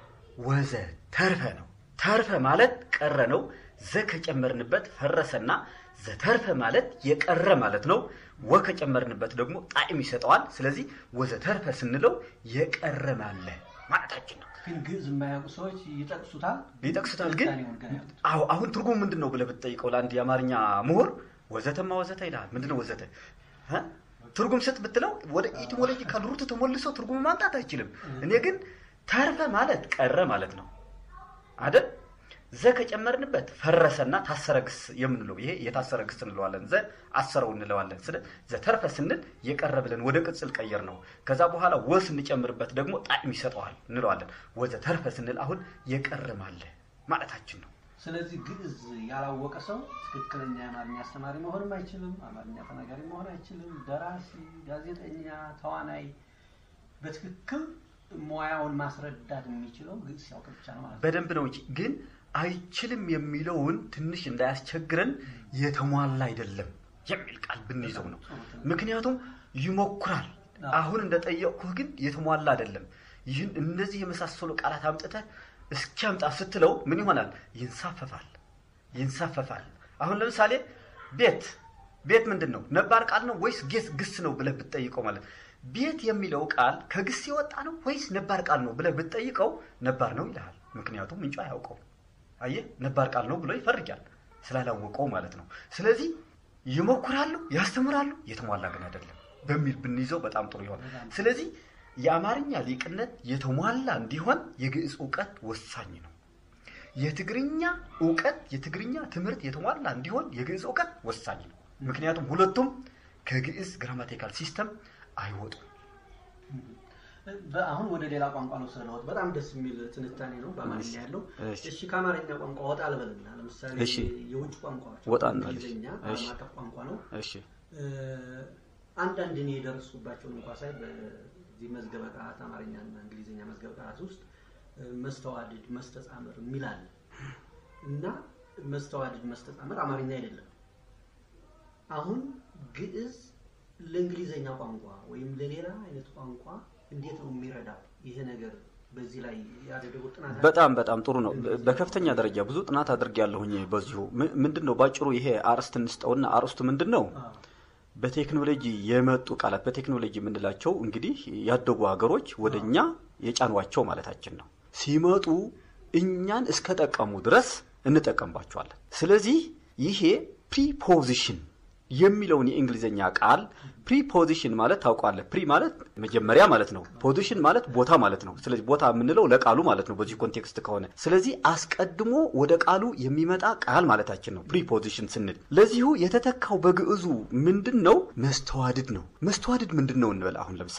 ወዘ ተርፈ ነው። ተርፈ ማለት ቀረ ነው። ዘ ከጨመርንበት ፈረሰና ዘተርፈ ማለት የቀረ ማለት ነው። ወ ከጨመርንበት ደግሞ ጣዕም ይሰጠዋል። ስለዚህ ወዘ ተርፈ ስንለው የቀረ ማለ ማለታችን ነው። ግን ግዕዝ የማያውቁ ሰዎች ይጠቅሱታል ይጠቅሱታል ግን ትንታኔውን ገና ያውቁት። አዎ አሁን ትርጉሙ ምንድን ነው ብለህ ብትጠይቀው ለአንድ የአማርኛ ምሁር ወዘተማ ወዘተ ይልሃል። ምንድን ነው ወዘተ እ? ትርጉም ስጥ ብትለው ወደ ኢቲሞሎጂካል ሩት ተሞልሶ ትርጉም ማምጣት አይችልም። እኔ ግን ተርፈ ማለት ቀረ ማለት ነው አይደል? ዘ ከጨመርንበት ፈረሰና ታሰረ ግስ የምንለው ይሄ የታሰረ ግስ እንለዋለን። ዘ አሰረው እንለዋለን። ስለ ዘተርፈ ስንል የቀረ ብለን ወደ ቅጽል ቀየር ነው። ከዛ በኋላ ወ ስንጨምርበት ደግሞ ጣዕም ይሰጠዋል እንለዋለን። ወዘ ተርፈ ስንል አሁን የቀረም አለ ማለታችን ነው። ስለዚህ ግዕዝ ያላወቀ ሰው ትክክለኛ የአማርኛ አስተማሪ መሆንም አይችልም። አማርኛ ተናጋሪ መሆን አይችልም። ደራሲ፣ ጋዜጠኛ፣ ተዋናይ በትክክል ሙያውን ማስረዳት የሚችለው ግዕዝ ሲያውቅ ብቻ ነው ማለት ነው። በደንብ ነው እንጂ ግን አይችልም የሚለውን ትንሽ እንዳያስቸግረን የተሟላ አይደለም የሚል ቃል ብንይዘው ነው። ምክንያቱም ይሞክራል። አሁን እንደጠየቅኩህ ግን የተሟላ አይደለም። ይህን እነዚህ የመሳሰሉ ቃላት አምጥተህ እስኪያምጣ ስትለው ምን ይሆናል? ይንሳፈፋል ይንሳፈፋል። አሁን ለምሳሌ ቤት ቤት ምንድን ነው? ነባር ቃል ነው ወይስ ጌስ ግስ ነው ብለህ ብትጠይቀው ማለት ቤት የሚለው ቃል ከግስ የወጣ ነው ወይስ ነባር ቃል ነው ብለህ ብትጠይቀው ነባር ነው ይልሃል። ምክንያቱም ምንጩ አያውቀው። አየህ ነባር ቃል ነው ብሎ ይፈርጃል ስላላወቀው ማለት ነው። ስለዚህ ይሞክራሉ፣ ያስተምራሉ፣ የተሟላ ግን አይደለም በሚል ብንይዘው በጣም ጥሩ ይሆናል። ስለዚህ የአማርኛ ሊቅነት የተሟላ እንዲሆን የግዕዝ እውቀት ወሳኝ ነው። የትግርኛ እውቀት የትግርኛ ትምህርት የተሟላ እንዲሆን የግዕዝ እውቀት ወሳኝ ነው። ምክንያቱም ሁለቱም ከግዕዝ ግራማቲካል ሲስተም አይወጡም። አሁን ወደ ሌላ ቋንቋ ነው ስለለወጥ በጣም ደስ የሚል ትንታኔ ነው በአማርኛ ያለው። እሺ። እሺ ከአማርኛ ቋንቋ ወጣ ልበልና ለምሳሌ እሺ። የውጭ ቋንቋዎች ወጣ እንበል። እንግሊዝኛ እሺ። ዓለም አቀፍ ቋንቋ ነው። እሺ እ፣ አንዳንድ እኔ የደረሱባቸውን እንኳ ሳይ በዚህ መዝገበ ቃላት አማርኛና እንግሊዝኛ መዝገበ ቃላት ውስጥ እ፣ መስተዋድድ፣ መስተጻምር የሚል አለ እና መስተዋድድ፣ መስተጻምር አማርኛ አይደለም። አሁን ግዕዝ ለእንግሊዝኛ ቋንቋ ወይም ለሌላ አይነት ቋንቋ እንዴት ነው የሚረዳው? ይሄ ነገር በዚህ ላይ ያደረጉት ጥናት አለ? በጣም በጣም ጥሩ ነው። በ- በከፍተኛ ደረጃ ብዙ ጥናት አድርጌያለሁኝ በዚሁ ም- ምንድን ነው ባጭሩ ይሄ አርዕስት እንስጠውና አርዕስቱ ምንድን ነው? አዎ። በቴክኖሎጂ የመጡ ቃላት በቴክኖሎጂ የምንላቸው እንግዲህ ያደጉ ሀገሮች ወደ እኛ የጫኗቸው ማለታችን ነው። ሲመጡ እኛን እስከጠቀሙ ድረስ እንጠቀምባቸዋለን። ስለዚህ ይሄ ፕሪፖዚሽን የሚለውን የእንግሊዝኛ ቃል ፕሪፖዚሽን ማለት ታውቋለህ። ፕሪ ማለት መጀመሪያ ማለት ነው። ፖዚሽን ማለት ቦታ ማለት ነው። ስለዚህ ቦታ የምንለው ለቃሉ ማለት ነው በዚህ ኮንቴክስት ከሆነ። ስለዚህ አስቀድሞ ወደ ቃሉ የሚመጣ ቃል ማለታችን ነው ፕሪፖዚሽን ስንል። ለዚሁ የተተካው በግዕዙ ምንድን ነው? መስተዋድድ ነው። መስተዋድድ ምንድን ነው እንበል። አሁን ለምሳሌ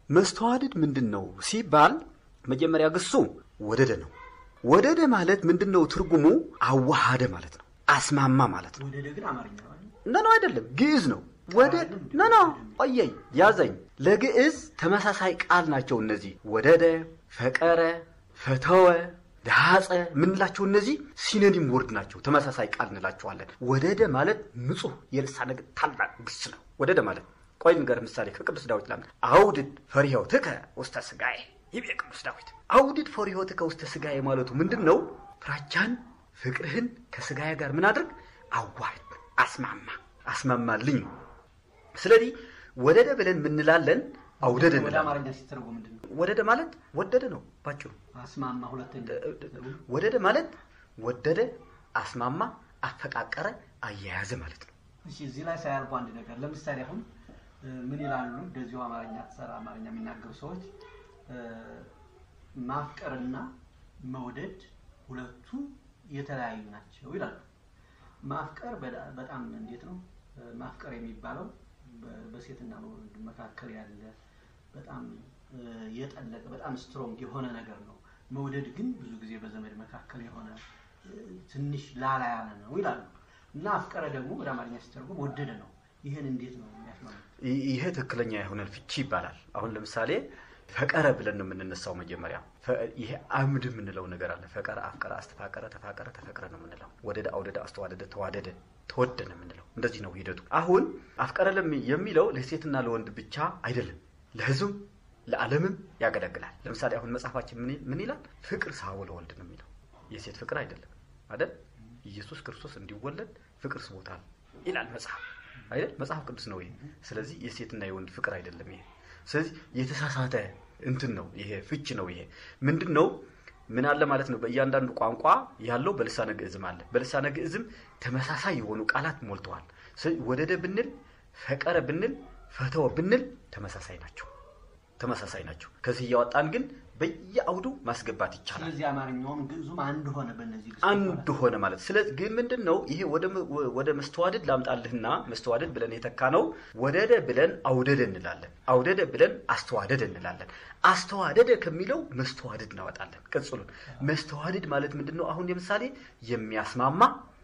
መስተዋድድ ምንድን ነው ሲባል መጀመሪያ ግሱ ወደደ ነው። ወደደ ማለት ምንድን ነው? ትርጉሙ አዋሃደ ማለት ነው። አስማማ ማለት ነው። ወደደ ግን አማርኛ ነው አይደል? ነ ነው አይደለም፣ ግዕዝ ነው። ወደ ነ ነው ቆየኝ ያዘኝ። ለግዕዝ ተመሳሳይ ቃል ናቸው እነዚህ ወደደ፣ ፈቀረ፣ ፈተወ፣ ዳጸ ምንላቸው እነዚህ ሲኖኒም ወርድ ናቸው። ተመሳሳይ ቃል እንላቸዋለን። ወደደ ማለት ንጹሕ የልሳነ ግዕዝ ታላቅ ግስ ነው። ወደደ ማለት ቆይ ንገር ምሳሌ ከቅዱስ ዳዊት ላምጣ። አውድድ ፈሪሆትከ ውስተ ሥጋዬ ይቤ ቅዱስ ዳዊት። አውድድ ፈሪሆትከ ውስተ ሥጋዬ ማለቱ ምንድን ነው? ፍራቻን ፍቅርህን ከሥጋዬ ጋር ምን አድርግ አዋህድ፣ አስማማ፣ አስማማልኝ ነው። ስለዚህ ወደደ ብለን ምንላለን፣ አውደደ ወደ እንላለን። አማርኛ ሲተረጎም ምንድን ነው? ወደደ ማለት ወደደ ነው ባጭሩ። አስማማ ሁለተኛ ወደደ ማለት ወደደ፣ አስማማ፣ አፈቃቀረ፣ አያያዘ ማለት ነው። እሺ እዚህ ላይ ሳያልፉ አንድ ነገር ለምሳሌ አሁን እ፣ ምን ይላሉ እንደዚሁ አማርኛ ተሰራ አማርኛ የሚናገሩ ሰዎች እ፣ ማፍቀርና መውደድ ሁለቱ የተለያዩ ናቸው ይላሉ። ማፍቀር በዳ- በጣም እንዴት ነው እ፣ ማፍቀር የሚባለው በ- በሴትና በወንድ መካከል ያለ በጣም እ፣ የጠለቀ በጣም ስትሮንግ የሆነ ነገር ነው። መውደድ ግን ብዙ ጊዜ በዘመድ መካከል የሆነ እ፣ ትንሽ ላላ ያለ ነው ይላሉ። እና አፍቀረ ደግሞ ወደ አማርኛ ሲተረጎም ወደደ ነው። ይህን እንዴት ነው የሚያስማማው? ይ- ይሄ ትክክለኛ የሆነ ፍቺ ይባላል። አሁን ለምሳሌ ፈቀረ ብለን ነው የምንነሳው። መጀመሪያ ፈ- ይሄ አምድ የምንለው ነገር አለ። ፈቀረ፣ አፍቀረ፣ አስተፋቀረ፣ ተፋቀረ፣ ተፈቅረ ነው የምንለው። ወደደ፣ አውደደ፣ አስተዋደደ፣ ተዋደደ፣ ተወደ ነው የምንለው። እንደዚህ ነው ሂደቱ። አሁን አፍቀረ ለሚ- የሚለው ለሴትና ለወንድ ብቻ አይደለም፣ ለሕዝብም ለዓለምም ያገለግላል። ለምሳሌ አሁን መጽሐፋችን ምን ምን ይላል? ፍቅር ሳቦ ለወልድ ነው የሚለው። የሴት ፍቅር አይደለም አይደል? ኢየሱስ ክርስቶስ እንዲወለድ ፍቅር ስቦታል ይላል መጽሐፍ አይደል? መጽሐፍ ቅዱስ ነው ይሄ። ስለዚህ የሴትና የወንድ ፍቅር አይደለም ይሄ። ስለዚህ የተሳሳተ እንትን ነው ይሄ፣ ፍች ነው ይሄ። ምንድን ነው ምን አለ ማለት ነው? በእያንዳንዱ ቋንቋ ያለው በልሳነ ግዕዝም አለ። በልሳነ ግዕዝም ተመሳሳይ የሆኑ ቃላት ሞልተዋል። ስለዚህ ወደደ ብንል፣ ፈቀረ ብንል፣ ፈተወ ብንል ተመሳሳይ ናቸው። ተመሳሳይ ናቸው። ከዚህ እያወጣን ግን በየአውዱ ማስገባት ይቻላል። ስለዚህ አማርኛውም ግዕዙም አንድ ሆነ በእነዚህ ግሶች አንድ ማለት ነው። ሆነ ማለት ስለዚህ ግን ምንድን ነው ይሄ ወደ ወደ መስተዋድድ ላምጣልህና መስተዋድድ ብለን የተካ ነው ወደደ ብለን አውደደ እንላለን አውደደ ብለን አስተዋደደ እንላለን አስተዋደደ ከሚለው መስተዋድድ እናወጣለን ቅጽሉን መስተዋድድ ማለት ምንድን ነው አሁን ለምሳሌ የሚያስማማ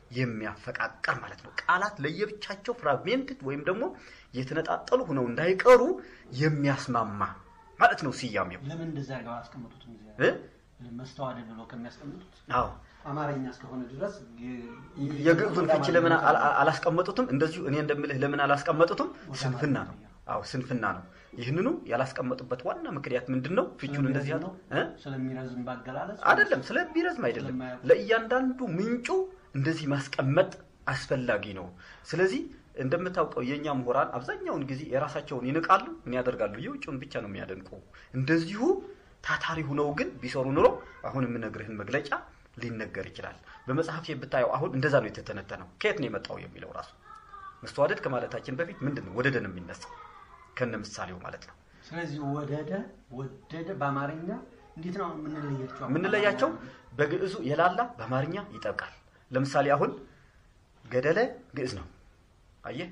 የሚያፈቃቀር ማለት ነው ቃላት ለየብቻቸው ፍራግሜንትድ ወይም ደግሞ የተነጣጠሉ ሆነው እንዳይቀሩ የሚያስማማ ማለት ነው ስያሜው ለምን እንደዛ አድርገው አላስቀመጡትም? እዚያ እ? መስተዋደድ ብሎ ከሚያስቀምጡት አዎ አማርኛ እስከሆነ ድረስ ግ- የግዕዙን ወደ ፍቺ ለምን አማርኛ አላ- አላስቀመጡትም? እንደዚሁ እኔ እንደምልህ ለምን አላስቀመጡትም? ወደ ስንፍና ነው። አማርኛ። አዎ ስንፍና ነው። ይህንኑ ያላስቀመጡበት ዋና ምክንያት ምንድን ነው? ፍቹን እንደዚህ ያለ ስለሚረዝም ነው? ስለሚረዝም ባገላለጽ አይደለም፣ ስለሚረዝም አይደለም። ስለማያውቁ። ለእያንዳንዱ ምንጩ እንደዚህ ማስቀመጥ አስፈላጊ ነው። ስለዚህ እንደምታውቀው የእኛ ምሁራን አብዛኛውን ጊዜ የራሳቸውን ይንቃሉ። ምን ያደርጋሉ? የውጭውን ብቻ ነው የሚያደንቁ። እንደዚሁ ታታሪ ሁነው ግን ቢሰሩ ኑሮ አሁን የምነግርህን መግለጫ ሊነገር ይችላል። በመጽሐፍ ብታየው አሁን እንደዛ ነው የተተነተነው። ከየት ነው የመጣው የሚለው ራሱ መስተዋደድ ከማለታችን በፊት ምንድን ነው ወደደ ነው የሚነሳው ከነ ምሳሌው ማለት ነው። ስለዚህ ወደደ ወደደ በአማርኛ እንዴት ነው የምንለያቸው? የምንለያቸው በግዕዙ የላላ በአማርኛ ይጠብቃል። ለምሳሌ አሁን ገደለ ግዕዝ ነው። አየህ፣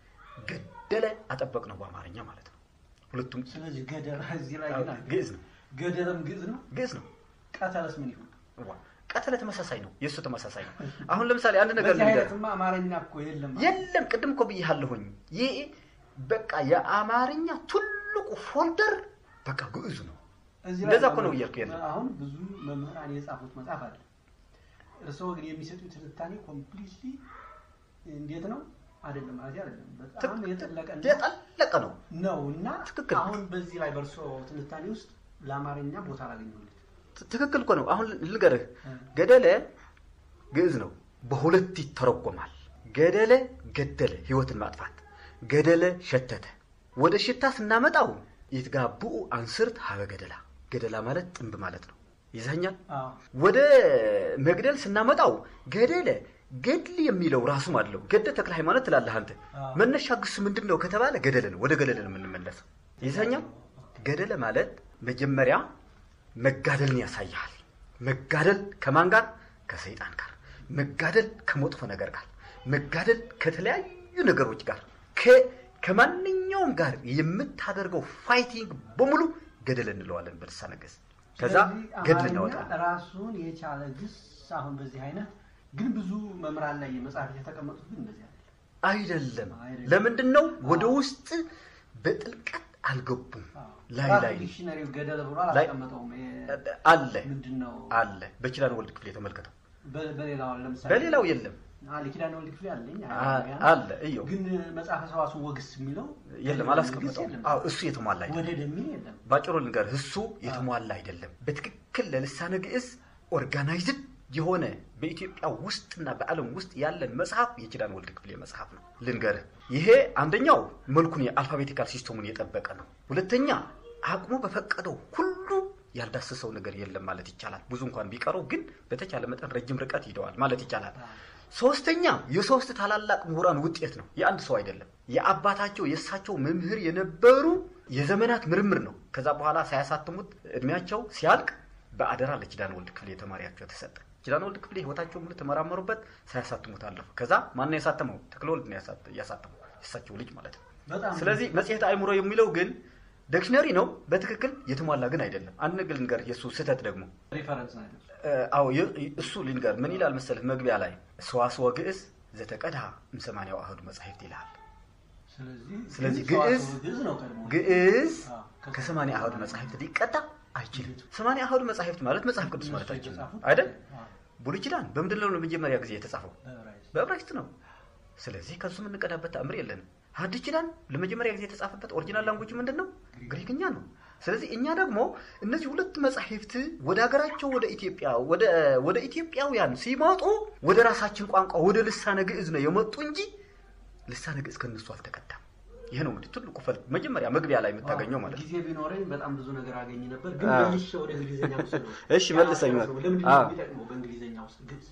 ገደለ አጠበቅ ነው በአማርኛ ማለት ነው። ሁለቱም ስለዚህ ገደል እዚህ ላይ ግን አለ። ግዕዝ ነው፣ ገደልም ግዕዝ ነው። ግዕዝ ነው። ቀተለስ ምን ይሁን? ዋ፣ ቀተለ ተመሳሳይ ነው፣ የእሱ ተመሳሳይ ነው። አሁን ለምሳሌ አንድ ነገር በዚህ ልንገርህ። አይነትማ አማርኛ እኮ የለም። የለም ቅድም እኮ ብያለሁኝ። ይህ በቃ የአማርኛ ትልቁ ፎልደር በቃ ግዕዙ ነው። እዚህ እንደዛ ላይ እኮ ነው እያልኩ ያለው። አሁን ብዙ መምህራን የጻፉት መጽሐፍ አለ። እርስዎ ግን የሚሰጡት ትንታኔ ኮምፕሊትሊ እንዴት ነው አይደለም ማለት አይደለም። በጣም የጠለቀ የጠለቀ ነው። ነው እና ትክክል። አሁን በዚህ ላይ በእርስዎ ትንታኔ ውስጥ ለአማርኛ ቦታ አላገኘሁለት። ትክክል እኮ ነው። አሁን ልንገርህ፣ ገደለ ግዕዝ ነው፣ በሁለት ይተረጎማል። ገደለ ገደለ፣ ህይወትን ማጥፋት። ገደለ ሸተተ። ወደ ሽታ ስናመጣው ይትጋብኡ አንስርት ሀበ ገደላ። ገደላ ማለት ጥንብ ማለት ነው። ይዘኛል። አዎ ወደ መግደል ስናመጣው ገደለ ገድል የሚለው ራሱም አለው። ገደ ተክለ ሃይማኖት ትላለህ አንተ። አዎ። መነሻ ግስ ምንድን ነው ከተባለ ገደለ ነው። ወደ ገደለ ነው የምንመለሰው። ይዘኛል። ገደለ ማለት መጀመሪያ መጋደልን ያሳያል። መጋደል ከማን ጋር? ከሰይጣን ጋር። መጋደል ከመጥፎ ነገር ጋር። መጋደል ከተለያዩ ነገሮች ጋር ከ- ከማንኛውም ከየትኛውም ጋር የምታደርገው ፋይቲንግ በሙሉ ገደል እንለዋለን በልሳነ ግዕዝ። ከዛ ስለዚህ ገድል አማርኛ እናወጣለን። ራሱን የቻለ ግስ አሁን በዚህ አይነት ግን ብዙ መምህራን ላይ መጽሐፍ የተቀመጡት ግን እንደዚህ አይደለም። አይደለም። አይደለም። ለምንድን ነው ወደ ውስጥ በጥልቀት አልገቡም? ላይ ራሱ ላይ ዲክሽነሪው ገደል ብሎ ላይ- አላስቀመጠውም። ይሄ አለ ምንድን ነው አለ። በኪዳነ ወልድ ክፍል የተመልከተው በ- በሌላው ለምሳሌ በሌላው የለም አለ ኪዳነ ወልድ ክፍል አለኝ አ- አለ እየው ግን መጽሐፈ ሰዋስው ወግስ የሚለው የለም ግስ አላስቀመጠው። የለም። አዎ እሱ የተሟላ አይደለም። ወደ ደሚል የለም። ባጭሩ ልንገርህ፣ እሱ የተሟላ አይደለም። በትክክል ለልሳነ ግዕዝ ኦርጋናይዝድ የሆነ በኢትዮጵያ ውስጥና በዓለም ውስጥ ያለን መጽሐፍ የኪዳነ ወልድ ክፍሌ መጽሐፍ ነው። ልንገርህ፣ ይሄ አንደኛው መልኩን የአልፋቤቲካል ሲስተሙን የጠበቀ ነው። ሁለተኛ አቅሙ በፈቀደው ሁሉ ያልዳሰሰው ነገር የለም ማለት ይቻላል። ብዙ እንኳን ቢቀረው ግን በተቻለ መጠን ረጅም ርቀት ሂደዋል ማለት ይቻላል። ሶስተኛ የሶስት ታላላቅ ምሁራን ውጤት ነው፣ የአንድ ሰው አይደለም። የአባታቸው የእሳቸው መምህር የነበሩ የዘመናት ምርምር ነው። ከዛ በኋላ ሳያሳትሙት እድሜያቸው ሲያልቅ በአደራ ለኪዳነ ወልድ ክፍሌ ተማሪያቸው ተሰጠ። ኪዳነ ወልድ ክፍሌ ህይወታቸው ሙሉ ተመራመሩበት፣ ሳያሳትሙት አለፉ። ከዛ ማን ነው ያሳተመው? ተክለ ወልድ ነው ያሳት- ያሳተመው፣ የእሳቸው ልጅ ማለት ነው። በጣም ስለዚህ መጽሔት አእምሮ የሚለው ግን ዲክሽነሪ ነው፣ በትክክል የተሟላ ግን አይደለም። አንድ ነገር ልንገር፣ የእሱ ስህተት ደግሞ ሪፈረንስ ነው ያለው። አዎ የ- እሱ ልንገር ምን ይላል መሰለህ መግቢያ ላይ ሰዋስወ ግዕዝ ዘተቀድሃ እምሰማንያው አሐዱ መጻሕፍት ይልሃል ስለዚህ ስለዚህ ግን ግዕዝ ሰዋስው ግዕዝ ነው ቀድሞ ግዕዝ አዎ፣ ከ- ከሰማንያ አሐዱ መጻሕፍት ሊቀዳ አይችልም ሰማንያ አሐዱ መጻሕፍት ማለት መጽሐፍ ቅዱስ እነሱ ማለታችን ነው የተጻፉት አይደል አዎ፣ ብሉይ ኪዳን በምንድን ነው ለመጀመሪያ ጊዜ የተጻፈው በዕብራይስጥ። በዕብራይስጥ ነው ስለዚህ ከሱ የምንቀዳበት ተአምር የለንም ሐዲስ ኪዳን ለመጀመሪያ ጊዜ የተጻፈበት ኦሪጂናል ላንጉጅ ምንድን ነው ግሪክኛ ነው ስለዚህ እኛ ደግሞ እነዚህ ሁለት መጻሕፍት ወደ ሀገራቸው ወደ ኢትዮጵያ ወደ ወደ ኢትዮጵያውያን ሲመጡ ወደ ራሳችን ቋንቋ ወደ ልሳነ ግዕዝ ነው የመጡ እንጂ ልሳነ ግዕዝ ከነሱ አልተቀዳም ይሄ ነው እንግዲህ ትልቁ ፈል መጀመሪያ መግቢያ ላይ የምታገኘው ማለት ነው ጊዜ ቢኖረኝ በጣም ብዙ ነገር አገኝ ነበር፣ ግን አዎ። መልሼ ወደ እንግሊዝኛ ውስጥ ነው። እሺ፣ መልሰኝ። ለምንድን ነው አዎ። የሚጠቅመው በእንግሊዝኛ ውስጥ ግዕዝ?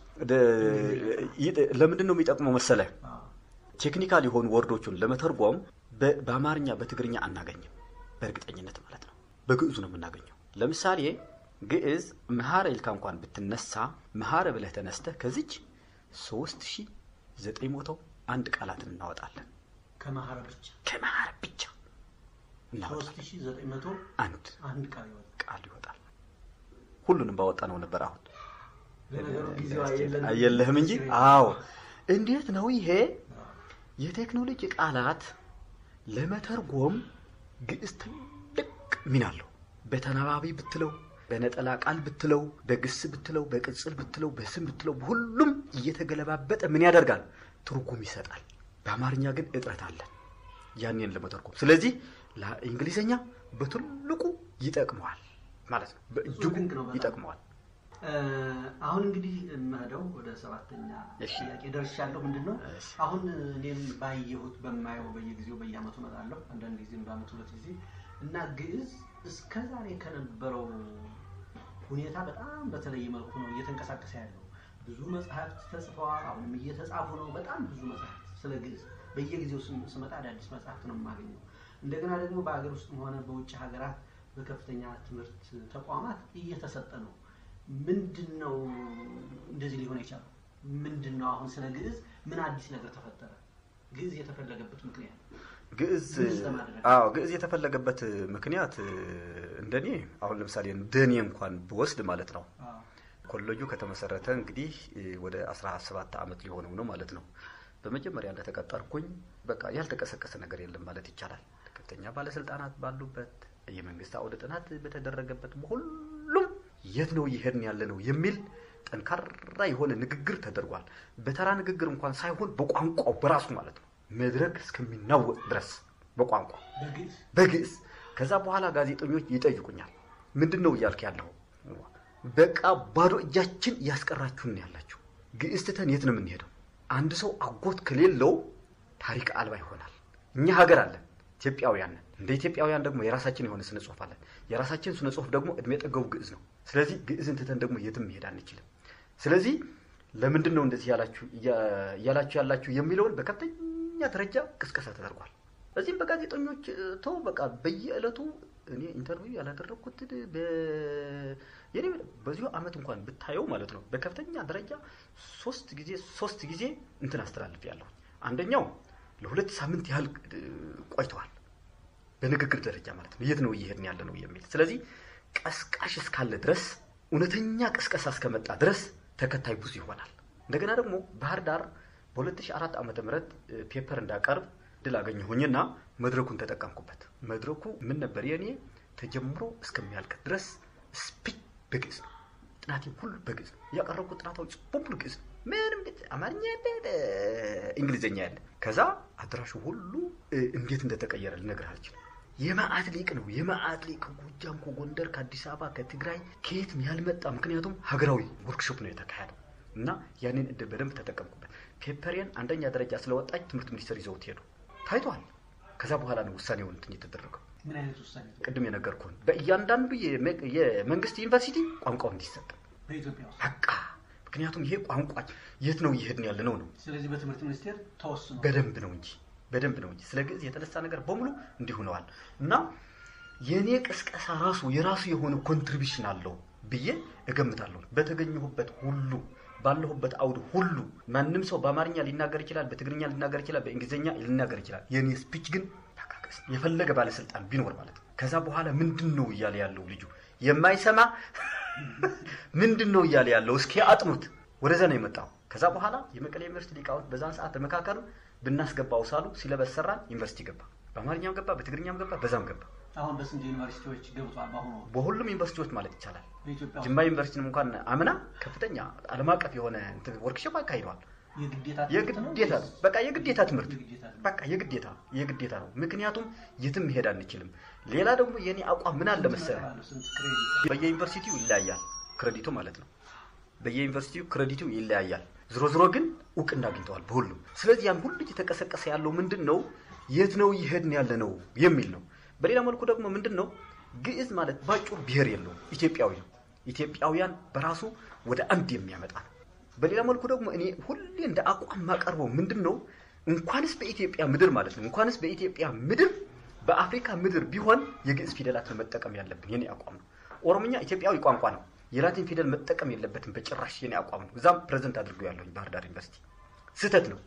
ደ- ይጥ- ለምንድን ነው የሚጠቅመው መሰለህ አዎ። ቴክኒካል የሆኑ ወርዶቹን ለመተርጎም በ- በአማርኛ በትግርኛ አናገኝም በእርግጠኝነት ማለት ነው በግዕዙ ነው የምናገኘው ለምሳሌ ግዕዝ መሐረ ይልካ እንኳን ብትነሳ መሐረ ብለህ ተነስተህ ከዚች ሶስት ሺ ዘጠኝ መቶ አንድ ቃላትን እናወጣለን ከመሐረ ብቻ ከመሐረ ብቻ እናወጣለን ሶስት ሺህ ዘጠኝ መቶ አንድ አንድ ቃል ይወጣል። ቃል ይወጣል ሁሉንም ባወጣ ነው ነበር አሁን ለነገሩ ጊዜው የለንም። የለህም እንጂ አዎ እንዴት ነው ይሄ የቴክኖሎጂ ቃላት ለመተርጎም ግዕዝ ትልቅ ሚና አለው በተናባቢ ብትለው በነጠላ ቃል ብትለው በግስ ብትለው በቅጽል ብትለው በስም ብትለው ሁሉም እየተገለባበጠ ምን ያደርጋል ትርጉም ይሰጣል በአማርኛ ግን እጥረት አለን ያንን ለመተርጎም ስለዚህ ለእንግሊዝኛ በትልቁ ይጠቅመዋል ማለት ነው በእጅጉ ድንቅ ነው በጣም። ይጠቅመዋል እ፣ አሁን እንግዲህ የምሄደው ወደ ሰባተኛ እሺ። ጥያቄ ደርሻለሁ። ምንድን ነው እሺ። አሁን እኔም ባየሁት በማየው በየጊዜው በየአመቱ እመጣለሁ፣ አንዳንድ ጊዜም በአመት ሁለት ጊዜ እና ግዕዝ እስከ ዛሬ ከነበረው ሁኔታ በጣም በተለየ መልኩ ነው እየተንቀሳቀሰ ያለው። ብዙ መጽሐፍት ተጽፈዋል፣ አሁንም እየተጻፉ ነው። በጣም ብዙ መጽሐፍት ስለ ግዕዝ በየጊዜው ስም- ስመጣ አዳዲስ መጽሐፍት ነው የማገኘው። እንደገና ደግሞ በሀገር ውስጥም ሆነ በውጭ ሀገራት በከፍተኛ ትምህርት ተቋማት እየተሰጠ ነው። ምንድን ነው እንደዚህ ሊሆን የቻለው? ምንድን ነው አሁን ስለ ግዕዝ ምን አዲስ ነገር ተፈጠረ? ግዕዝ የተፈለገበት ምክንያት ግዕዝ ግዕዝ ለማድረግ። አዎ ግዕዝ የተፈለገበት ምክንያት እንደኔ አሁን ለምሳሌ እንደኔ እንኳን ብወስድ ማለት ነው ኮሌጁ ከተመሰረተ እንግዲህ ወደ 17 ዓመት ሊሆነው ነው ማለት ነው። በመጀመሪያ እንደተቀጠርኩኝ በቃ ያልተቀሰቀሰ ነገር የለም ማለት ይቻላል። ከፍተኛ ባለስልጣናት ባሉበት የመንግስት አውደ ጥናት በተደረገበት በሁሉም የት ነው እየሄድን ያለ ነው የሚል ጠንካራ የሆነ ንግግር ተደርጓል። በተራ ንግግር እንኳን ሳይሆን በቋንቋው በራሱ ማለት ነው መድረክ እስከሚናወጥ ድረስ በቋንቋ በግዕዝ በግዕዝ ከዛ በኋላ ጋዜጠኞች ይጠይቁኛል። ምንድን ነው እያልክ ያለው? በቃ ባዶ እጃችን እያስቀራችሁን ነው ያላችሁ። ግዕዝ ትተን የት ነው የምንሄደው? አንድ ሰው አጎት ከሌለው ታሪክ አልባ ይሆናል። እኛ ሀገር አለን፣ ኢትዮጵያውያን ነን። እንደ ኢትዮጵያውያን ደግሞ የራሳችን የሆነ ስነ ጽሁፍ አለን። የራሳችን ስነ ጽሁፍ ደግሞ እድሜ ጠገቡ ግዕዝ ነው። ስለዚህ ግዕዝን ትተን ደግሞ የትም መሄድ አንችልም። ስለዚህ ለምንድን ነው እንደዚህ ያላችሁ እያላችሁ ያላችሁ የሚለውን በከፍተኛ ደረጃ ቅስቀሳ ተደርጓል። እዚህም በጋዜጠኞች ተው በቃ በየዕለቱ እኔ ኢንተርቪው ያላደረግኩት የኔ በዚሁ አመት እንኳን ብታየው ማለት ነው በከፍተኛ ደረጃ ሶስት ጊዜ ሶስት ጊዜ እንትን አስተላልፍ ያለሁ አንደኛው ለሁለት ሳምንት ያህል ቆይተዋል። በንግግር ደረጃ ማለት ነው። የት ነው እየሄድን ያለ ነው የሚል ስለዚህ ቀስቃሽ እስካለ ድረስ እውነተኛ ቅስቀሳ እስከመጣ ድረስ ተከታይ ብዙ ይሆናል። እንደገና ደግሞ ባህር ዳር በ2004 ዓ ም ፔፐር እንዳቀርብ ድል አገኘሁኝና መድረኩን ተጠቀምኩበት። መድረኩ ምን ነበር የእኔ ተጀምሮ እስከሚያልቅ ድረስ ስፒች በግዕዝ ነው። ጥናቴ ሁሉ በግዕዝ ነው። ያቀረብኩት ጥናታዎች በሙሉ ግዕዝ ነው። ምንም አማርኛ ያለ እንግሊዝኛ ያለ። ከዛ አድራሹ ሁሉ እንዴት እንደተቀየረ ልነግርህ አልችልም። የማአት ሊቅ ነው። የማአት ሊቅ ከጎጃም፣ ከጎንደር፣ ከአዲስ አበባ፣ ከትግራይ ከየትም ያልመጣ ምክንያቱም ሀገራዊ ወርክሾፕ ነው የተካሄደው እና ያንን እድል በደንብ ተጠቀምኩበት። ፔፐሬን አንደኛ ደረጃ ስለወጣች ትምህርት ሚኒስቴር ይዘውት ሄዱ። ታይቷል። ከዛ በኋላ ነው ውሳኔውን እንትን የተደረገው። ምን አይነት ውሳኔ ቅድም የነገርኩህን በእያንዳንዱ የመንግስት ዩኒቨርሲቲ ቋንቋው እንዲሰጥ በኢትዮጵያ ውስጥ? በቃ ምክንያቱም ይሄ ቋንቋ የት ነው እየሄድን ያለ ነው ነው ስለዚህ በትምህርት ሚኒስቴር ተወስኖ በደንብ ነው እንጂ በደንብ ነው እንጂ ስለ ግዕዝ የተነሳ ነገር በሙሉ እንዲህ ሆነዋል። እና የእኔ ቅስቀሳ ራሱ የራሱ የሆነ ኮንትሪቢሽን አለው ብዬ እገምታለሁ። በተገኘሁበት ሁሉ ባለሁበት አውድ ሁሉ ማንም ሰው በአማርኛ ሊናገር ይችላል፣ በትግርኛ ሊናገር ይችላል፣ በእንግሊዝኛ ሊናገር ይችላል። የእኔ ስፒች ግን ታካከስ የፈለገ ባለስልጣን ቢኖር ማለት ነው። ከዛ በኋላ ምንድን ነው እያለ ያለው ልጁ የማይሰማ ምንድን ነው እያለ ያለው እስኪ አጥኑት። ወደዛ ነው የመጣው። ከዛ በኋላ የመቀሌ ዩኒቨርሲቲ ሊቃውንት በዛን ሰዓት ተመካከሉ። ብናስገባው ሳሉ ሲለበስ ሰራን። ዩኒቨርሲቲ ገባ። በአማርኛም ገባ፣ በትግርኛም ገባ፣ በዛም ገባ። አሁን በስንት ዩኒቨርሲቲዎች ገብቷል? በአሁኑ ወቅት በሁሉም ዩኒቨርሲቲዎች ማለት ይቻላል። በኢትዮጵያ ውስጥ ጅማ ዩኒቨርሲቲንም እንኳን አምና ከፍተኛ ዓለም አቀፍ የሆነ ወርክሾፕ አካሂደዋል። የግዴታ ትምህርት ነው የግዴታ ወይስ በቃ የግዴታ ትምህርት የግዴታ ትምህርት? በቃ የግዴታ የግዴታ ነው። ምክንያቱም የትም መሄድ አንችልም። ሌላ ደግሞ የኔ አቋም ምን አለ መሰለህ፣ ስንት ስንት ክሬዲት በየዩኒቨርሲቲው ይለያያል ክሬዲቱ ማለት ነው። በየዩኒቨርሲቲው ክሬዲቱ ይለያያል። ዝሮ ዝሮ ግን እውቅና አግኝተዋል በሁሉም። ስለዚህ ያን ሁሉ እየተቀሰቀሰ ያለው ምንድን ነው? የት ነው እየሄድን ያለ ነው የሚል ነው። በሌላ መልኩ ደግሞ ምንድን ነው ግዕዝ ማለት ባጭሩ ብሔር የለውም፣ ኢትዮጵያዊ ነው። ኢትዮጵያውያን በራሱ ወደ አንድ የሚያመጣ ነው። በሌላ መልኩ ደግሞ እኔ ሁሌ እንደ አቋም ማቀርበው ምንድን ነው እንኳንስ በኢትዮጵያ ምድር ማለት ነው እንኳንስ በኢትዮጵያ ምድር በአፍሪካ ምድር ቢሆን የግዕዝ ፊደላትን መጠቀም ያለብን የኔ አቋም ነው። ኦሮምኛ ኢትዮጵያዊ ቋንቋ ነው። የላቲን ፊደል መጠቀም የለበትም በጭራሽ የኔ አቋም ነው። እዛም ፕሬዘንት አድርገው ያለሁኝ ባህር ዳር ዩኒቨርሲቲ ስህተት ነው።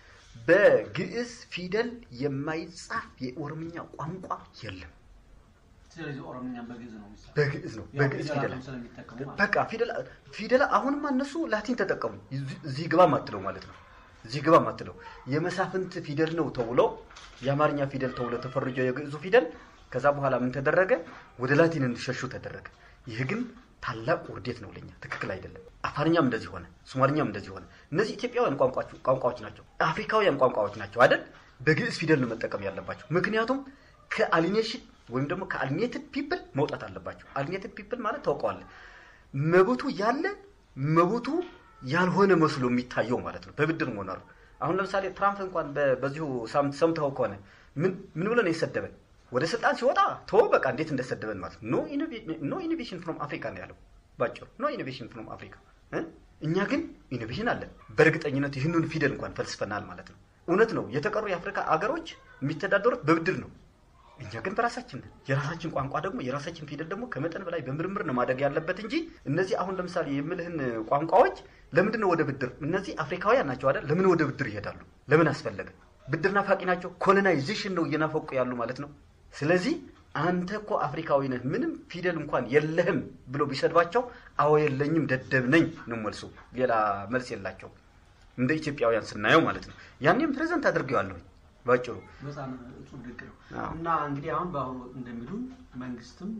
በግዕዝ ፊደል የማይጻፍ የኦሮምኛ ቋንቋ የለም። ስለዚህ ኦሮምኛም በግዕዝ ነው የሚሰራው። በግዕዝ ነው። ያው በግዕዝ ፊደል ፊደላቱን ስለሚጠቀሙ ማለት ነው። በቃ ፊደል ፊደል አሁንማ እነሱ ላቲን ተጠቀሙ። እዚህ ግባ ማትለው ማለት ነው። እዚህ ግባ ማትለው የመሳፍንት ፊደል ነው ተብሎ የአማርኛ ፊደል ተብሎ ተፈርጆ የግዕዙ ፊደል ከዛ በኋላ ምን ተደረገ? ወደ ላቲን እንዲሸሹ ተደረገ። ይህ ግን ታላቅ ውርደት ነው ለኛ፣ ትክክል አይደለም። አፋርኛም እንደዚህ ሆነ፣ ሶማልኛም እንደዚህ ሆነ። እነዚህ ኢትዮጵያውያን ቋንቋዎች ቋንቋዎች ናቸው፣ አፍሪካውያን ቋንቋዎች ናቸው አይደል? በግዕዝ ፊደል ነው መጠቀም ያለባቸው። ምክንያቱም ከአሊኔሽን ወይም ደግሞ ከአሊኔትድ ፒፕል መውጣት አለባቸው። አሊኔትድ ፒፕል ማለት ታውቀዋለህ፣ መብቱ ያለ መብቱ ያልሆነ መስሎ የሚታየው ማለት ነው። በብድር መኖር አሁን ለምሳሌ ትራምፕ እንኳን በ- በዚሁ ሳምንት ሰምተኸው ከሆነ ምን ምን ብሎ ነው የሰደበን? ወደ ስልጣን ሲወጣ ተወው በቃ እንዴት እንደሰደበን ማለት ነው። ኖ ኢኖቬሽን ፍሮም አፍሪካ ነው ያለው ባጭሩ። ኖ ኢኖቬሽን ፍሮም አፍሪካ እ? እኛ ግን ኢኖቬሽን አለን። በእርግጠኝነት ይህንን ፊደል እንኳን ፈልስፈናል ማለት ነው። እውነት ነው። የተቀሩ የአፍሪካ አገሮች የሚተዳደሩት በብድር ነው። እኛ ግን በራሳችን ነን። የራሳችን ቋንቋ ደግሞ የራሳችን ፊደል ደግሞ ከመጠን በላይ በምርምር ነው ማደግ ያለበት እንጂ እነዚህ አሁን ለምሳሌ የምልህን ቋንቋዎች ለምንድን ነው ወደ ብድር? እነዚህ አፍሪካውያን ናቸው አይደል? ለምን ወደ ብድር ይሄዳሉ? ለምን አስፈለገ? ብድር ናፋቂ ናቸው። ኮሎናይዜሽን ነው እየናፈቁ ያሉ ማለት ነው። ስለዚህ አንተ እኮ አፍሪካዊ ነህ፣ ምንም ፊደል እንኳን የለህም ብሎ ቢሰድባቸው አዎ የለኝም ደደብ ነኝ ነው መልሱ። ሌላ መልስ የላቸው እንደ ኢትዮጵያውያን ስናየው ማለት ነው። ያኔም ፕሬዘንት አድርጌዋለሁኝ ባጭሩ በጣም እጹብ ድንቅ ነው አዎ። እና እንግዲህ አሁን በአሁኑ ወቅት እንደሚሉን መንግስትም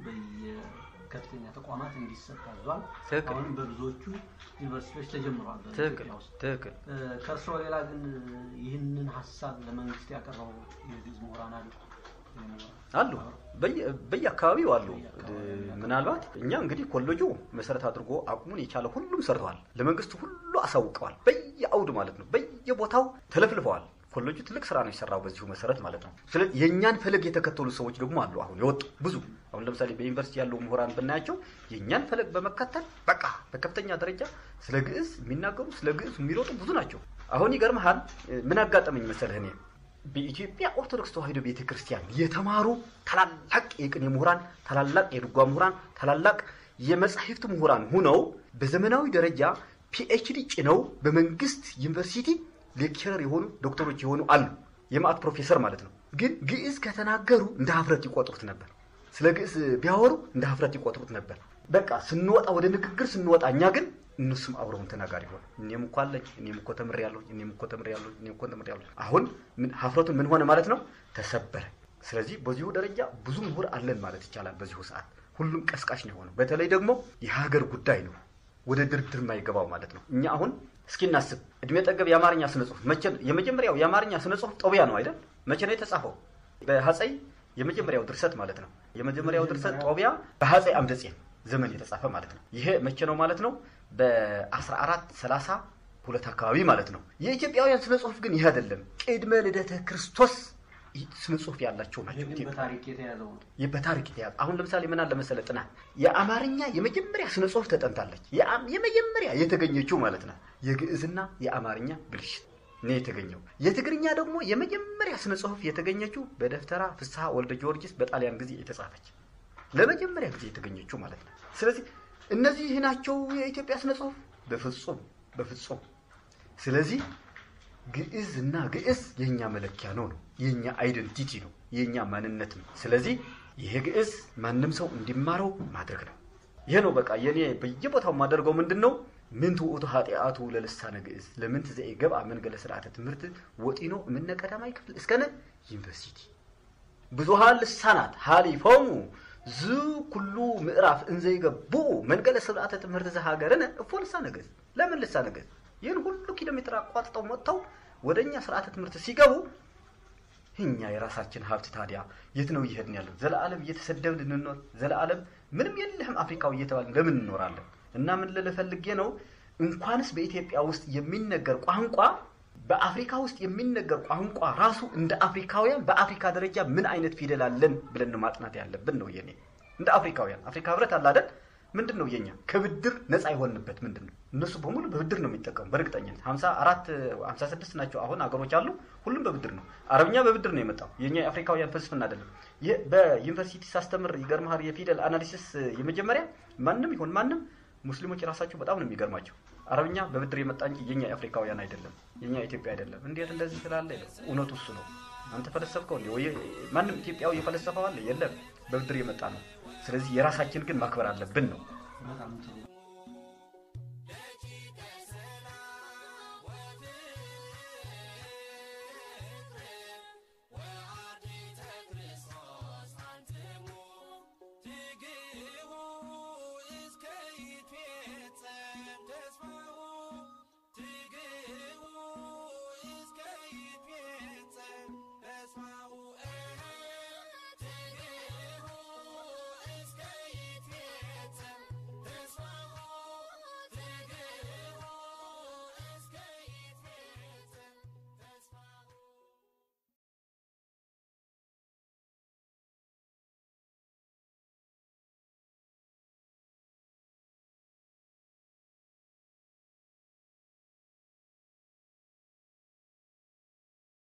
በየከፍተኛ ተቋማት እንዲሰጥ አዟል። ትክክል። አሁንም በብዙዎቹ ዩኒቨርሲቲዎች ተጀምረዋል ትክክል በኢትዮጵያ ውስጥ። ትክክል። እ፣ ከእርስዎ ሌላ ግን ይህንን ሀሳብ ለመንግስት ያቀረቡ የግዕዝ ምሁራን አሉ? አሉ በየ- በየአካባቢው አሉ። ምናልባት እኛ እንግዲህ ኮሌጁ መሰረት አድርጎ አቅሙን የቻለ ሁሉም ሰርተዋል። ለመንግስት ሁሉ አሳውቀዋል። በየአውድ ማለት ነው፣ በየቦታው ተለፍልፈዋል። ኮሌጁ ትልቅ ስራ ነው የሰራው በዚሁ መሰረት ማለት ነው። ስለዚህ የእኛን ፈለግ የተከተሉ ሰዎች ደግሞ አሉ። አሁን የወጡ ብዙ አሁን ለምሳሌ በዩኒቨርሲቲ ያሉ ምሁራን ብናያቸው የእኛን ፈለግ በመከተል በቃ በከፍተኛ ደረጃ ስለ ግዕዝ የሚናገሩ ስለ ግዕዝ የሚሮጡ ብዙ ናቸው። አሁን ይገርምሃል ምን አጋጠመኝ መሰለህ እኔ በኢትዮጵያ ኦርቶዶክስ ተዋሕዶ ቤተ ክርስቲያን የተማሩ ታላላቅ የቅኔ ምሁራን፣ ታላላቅ የድጓ ምሁራን፣ ታላላቅ የመጻሕፍት ምሁራን ሁነው በዘመናዊ ደረጃ ፒኤችዲ ጭነው በመንግስት ዩኒቨርሲቲ ሌክቸረር የሆኑ ዶክተሮች የሆኑ አሉ። የማዕት ፕሮፌሰር ማለት ነው። ግን ግዕዝ ከተናገሩ እንደ ሀፍረት ይቆጥሩት ነበር። ስለ ግዕዝ ቢያወሩ እንደ ሀፍረት ይቆጥሩት ነበር። በቃ ስንወጣ ወደ ንግግር ስንወጣ እኛ ግን እነሱም አብረውን ተናጋሪ ሆነ። እኔም እኮ አለኝ፣ እኔም እኮ ተምሬያለሁ፣ እኔም እኮ ተምሬያለሁ፣ እኔም እኮ ተምሬያለሁ። አሁን ምን ሀፍረቱን ምን ሆነ ማለት ነው? ተሰበረ። ስለዚህ በዚሁ ደረጃ ብዙ ምሁር አለን ማለት ይቻላል። በዚሁ ሰዓት ሁሉም ቀስቃሽ ነው የሆነው። በተለይ ደግሞ የሀገር ጉዳይ ነው ወደ ድርድር የማይገባው ማለት ነው። እኛ አሁን እስኪ እናስብ። እድሜ ጠገብ የአማርኛ ስነ ጽሁፍ መቼ የመጀመሪያው የአማርኛ ስነ ጽሁፍ ጦቢያ ነው አይደል? መቼ ነው የተጻፈው? በሀፀይ የመጀመሪያው ድርሰት ማለት ነው። የመጀመሪያው ድርሰት ጦቢያ በሀፀይ አምደጽዮን ዘመን የተጻፈ ማለት ነው። ይሄ መቼ ነው ማለት ነው? በ1430 ሁለት አካባቢ ማለት ነው። የኢትዮጵያውያን ስነ ጽሁፍ ግን ይህ አይደለም። ቅድመ ልደተ ክርስቶስ ስነ ጽሁፍ ያላቸው ናቸው። ይህ ግን ኢትዮጵያ በታሪክ የተያዘው ነው። ይህ በታሪክ የተያዘ አሁን ለምሳሌ ምን አለ መሰለ ጥናት የአማርኛ የመጀመሪያ ስነ ጽሁፍ ተጠንታለች። የአም- የመጀመሪያ የተገኘችው ማለት ነው የግዕዝና የአማርኛ ብልሽት ነው የተገኘው። የትግርኛ ደግሞ የመጀመሪያ ስነ ጽሁፍ የተገኘችው በደፍተራ ፍስሐ ወልደ ጊዮርጊስ በጣሊያን ጊዜ የተጻፈች ለመጀመሪያ ጊዜ የተገኘችው ማለት ነው። ስለዚህ እነዚህ ናቸው የኢትዮጵያ ስነ ጽሁፍ? በፍጹም በፍጹም። ስለዚህ ግዕዝ እና ግዕዝ የእኛ መለኪያ ነው ነው የእኛ አይደንቲቲ ነው የእኛ ማንነት ነው። ስለዚህ ይሄ ግዕዝ ማንም ሰው እንዲማረው ማድረግ ነው። ይሄ ነው በቃ የኔ በየቦታው የማደርገው ምንድን ነው? ምን ትውእቱ ኃጢአቱ ለልሳነ ግዕዝ ለምን ትዘይ ገብአ መንገለ ስርዓተ ትምህርት ወጢኖ እምነ ቀዳማይ ክፍል እስከነ ዩኒቨርሲቲ ብዙሃን ልሳናት ሃሊፎሙ ዝ ኩሉ ምዕራፍ እንዘይገብኡ መንገለ ስርዓተ ትምህርት ዘሀገርነ እፎ ልሳነ ግዕዝ ለምን ልሳነ ግዕዝ ይህን ሁሉ ኪሎ ሜትር አቋጥጠው መጥተው ወደ እኛ ስርዓተ ትምህርት ሲገቡ እኛ የራሳችን ሀብት ታዲያ የት ነው እየሄድን ያለን? ዘለዓለም እየተሰደብን እንኖር? ዘለዓለም ምንም የለህም አፍሪካዊ እየተባልን ለምን እንኖራለን? እና ምን ልልህ ፈልጌ ነው እንኳንስ በኢትዮጵያ ውስጥ የሚነገር ቋንቋ በአፍሪካ ውስጥ የሚነገር ቋንቋ ራሱ እንደ አፍሪካውያን በአፍሪካ ደረጃ ምን አይነት ፊደል አለን ብለን ነው ማጥናት ያለብን ነው የኔ እንደ አፍሪካውያን አፍሪካ ህብረት አለ አይደል ምንድን ነው የኛ ከብድር ነፃ የሆንበት ምንድን ነው እነሱ በሙሉ በብድር ነው የሚጠቀሙ በእርግጠኝነት ሀምሳ አራት ሀምሳ ስድስት ናቸው አሁን ሀገሮች አሉ ሁሉም በብድር ነው አረብኛ በብድር ነው የመጣው የኛ የአፍሪካውያን ፍልስፍና አይደለም ይህ በዩኒቨርሲቲ ሳስተምር ይገርምሃል የፊደል አናሊሲስ የመጀመሪያ ማንም ይሁን ማንም ሙስሊሞች ራሳቸው በጣም ነው የሚገርማቸው አረብኛ በብድር የመጣ እንጂ የኛ የአፍሪካውያን አይደለም የኛ ኢትዮጵያ አይደለም እንዴት እንደዚህ ስላለ እውነቱ እሱ ነው አንተ ፈለሰፍከው እንዴ ወይ ማንም ኢትዮጵያዊ የፈለሰፈው አለ የለም በብድር የመጣ ነው ስለዚህ የራሳችን ግን ማክበር አለብን ነው በጣም ጥሩ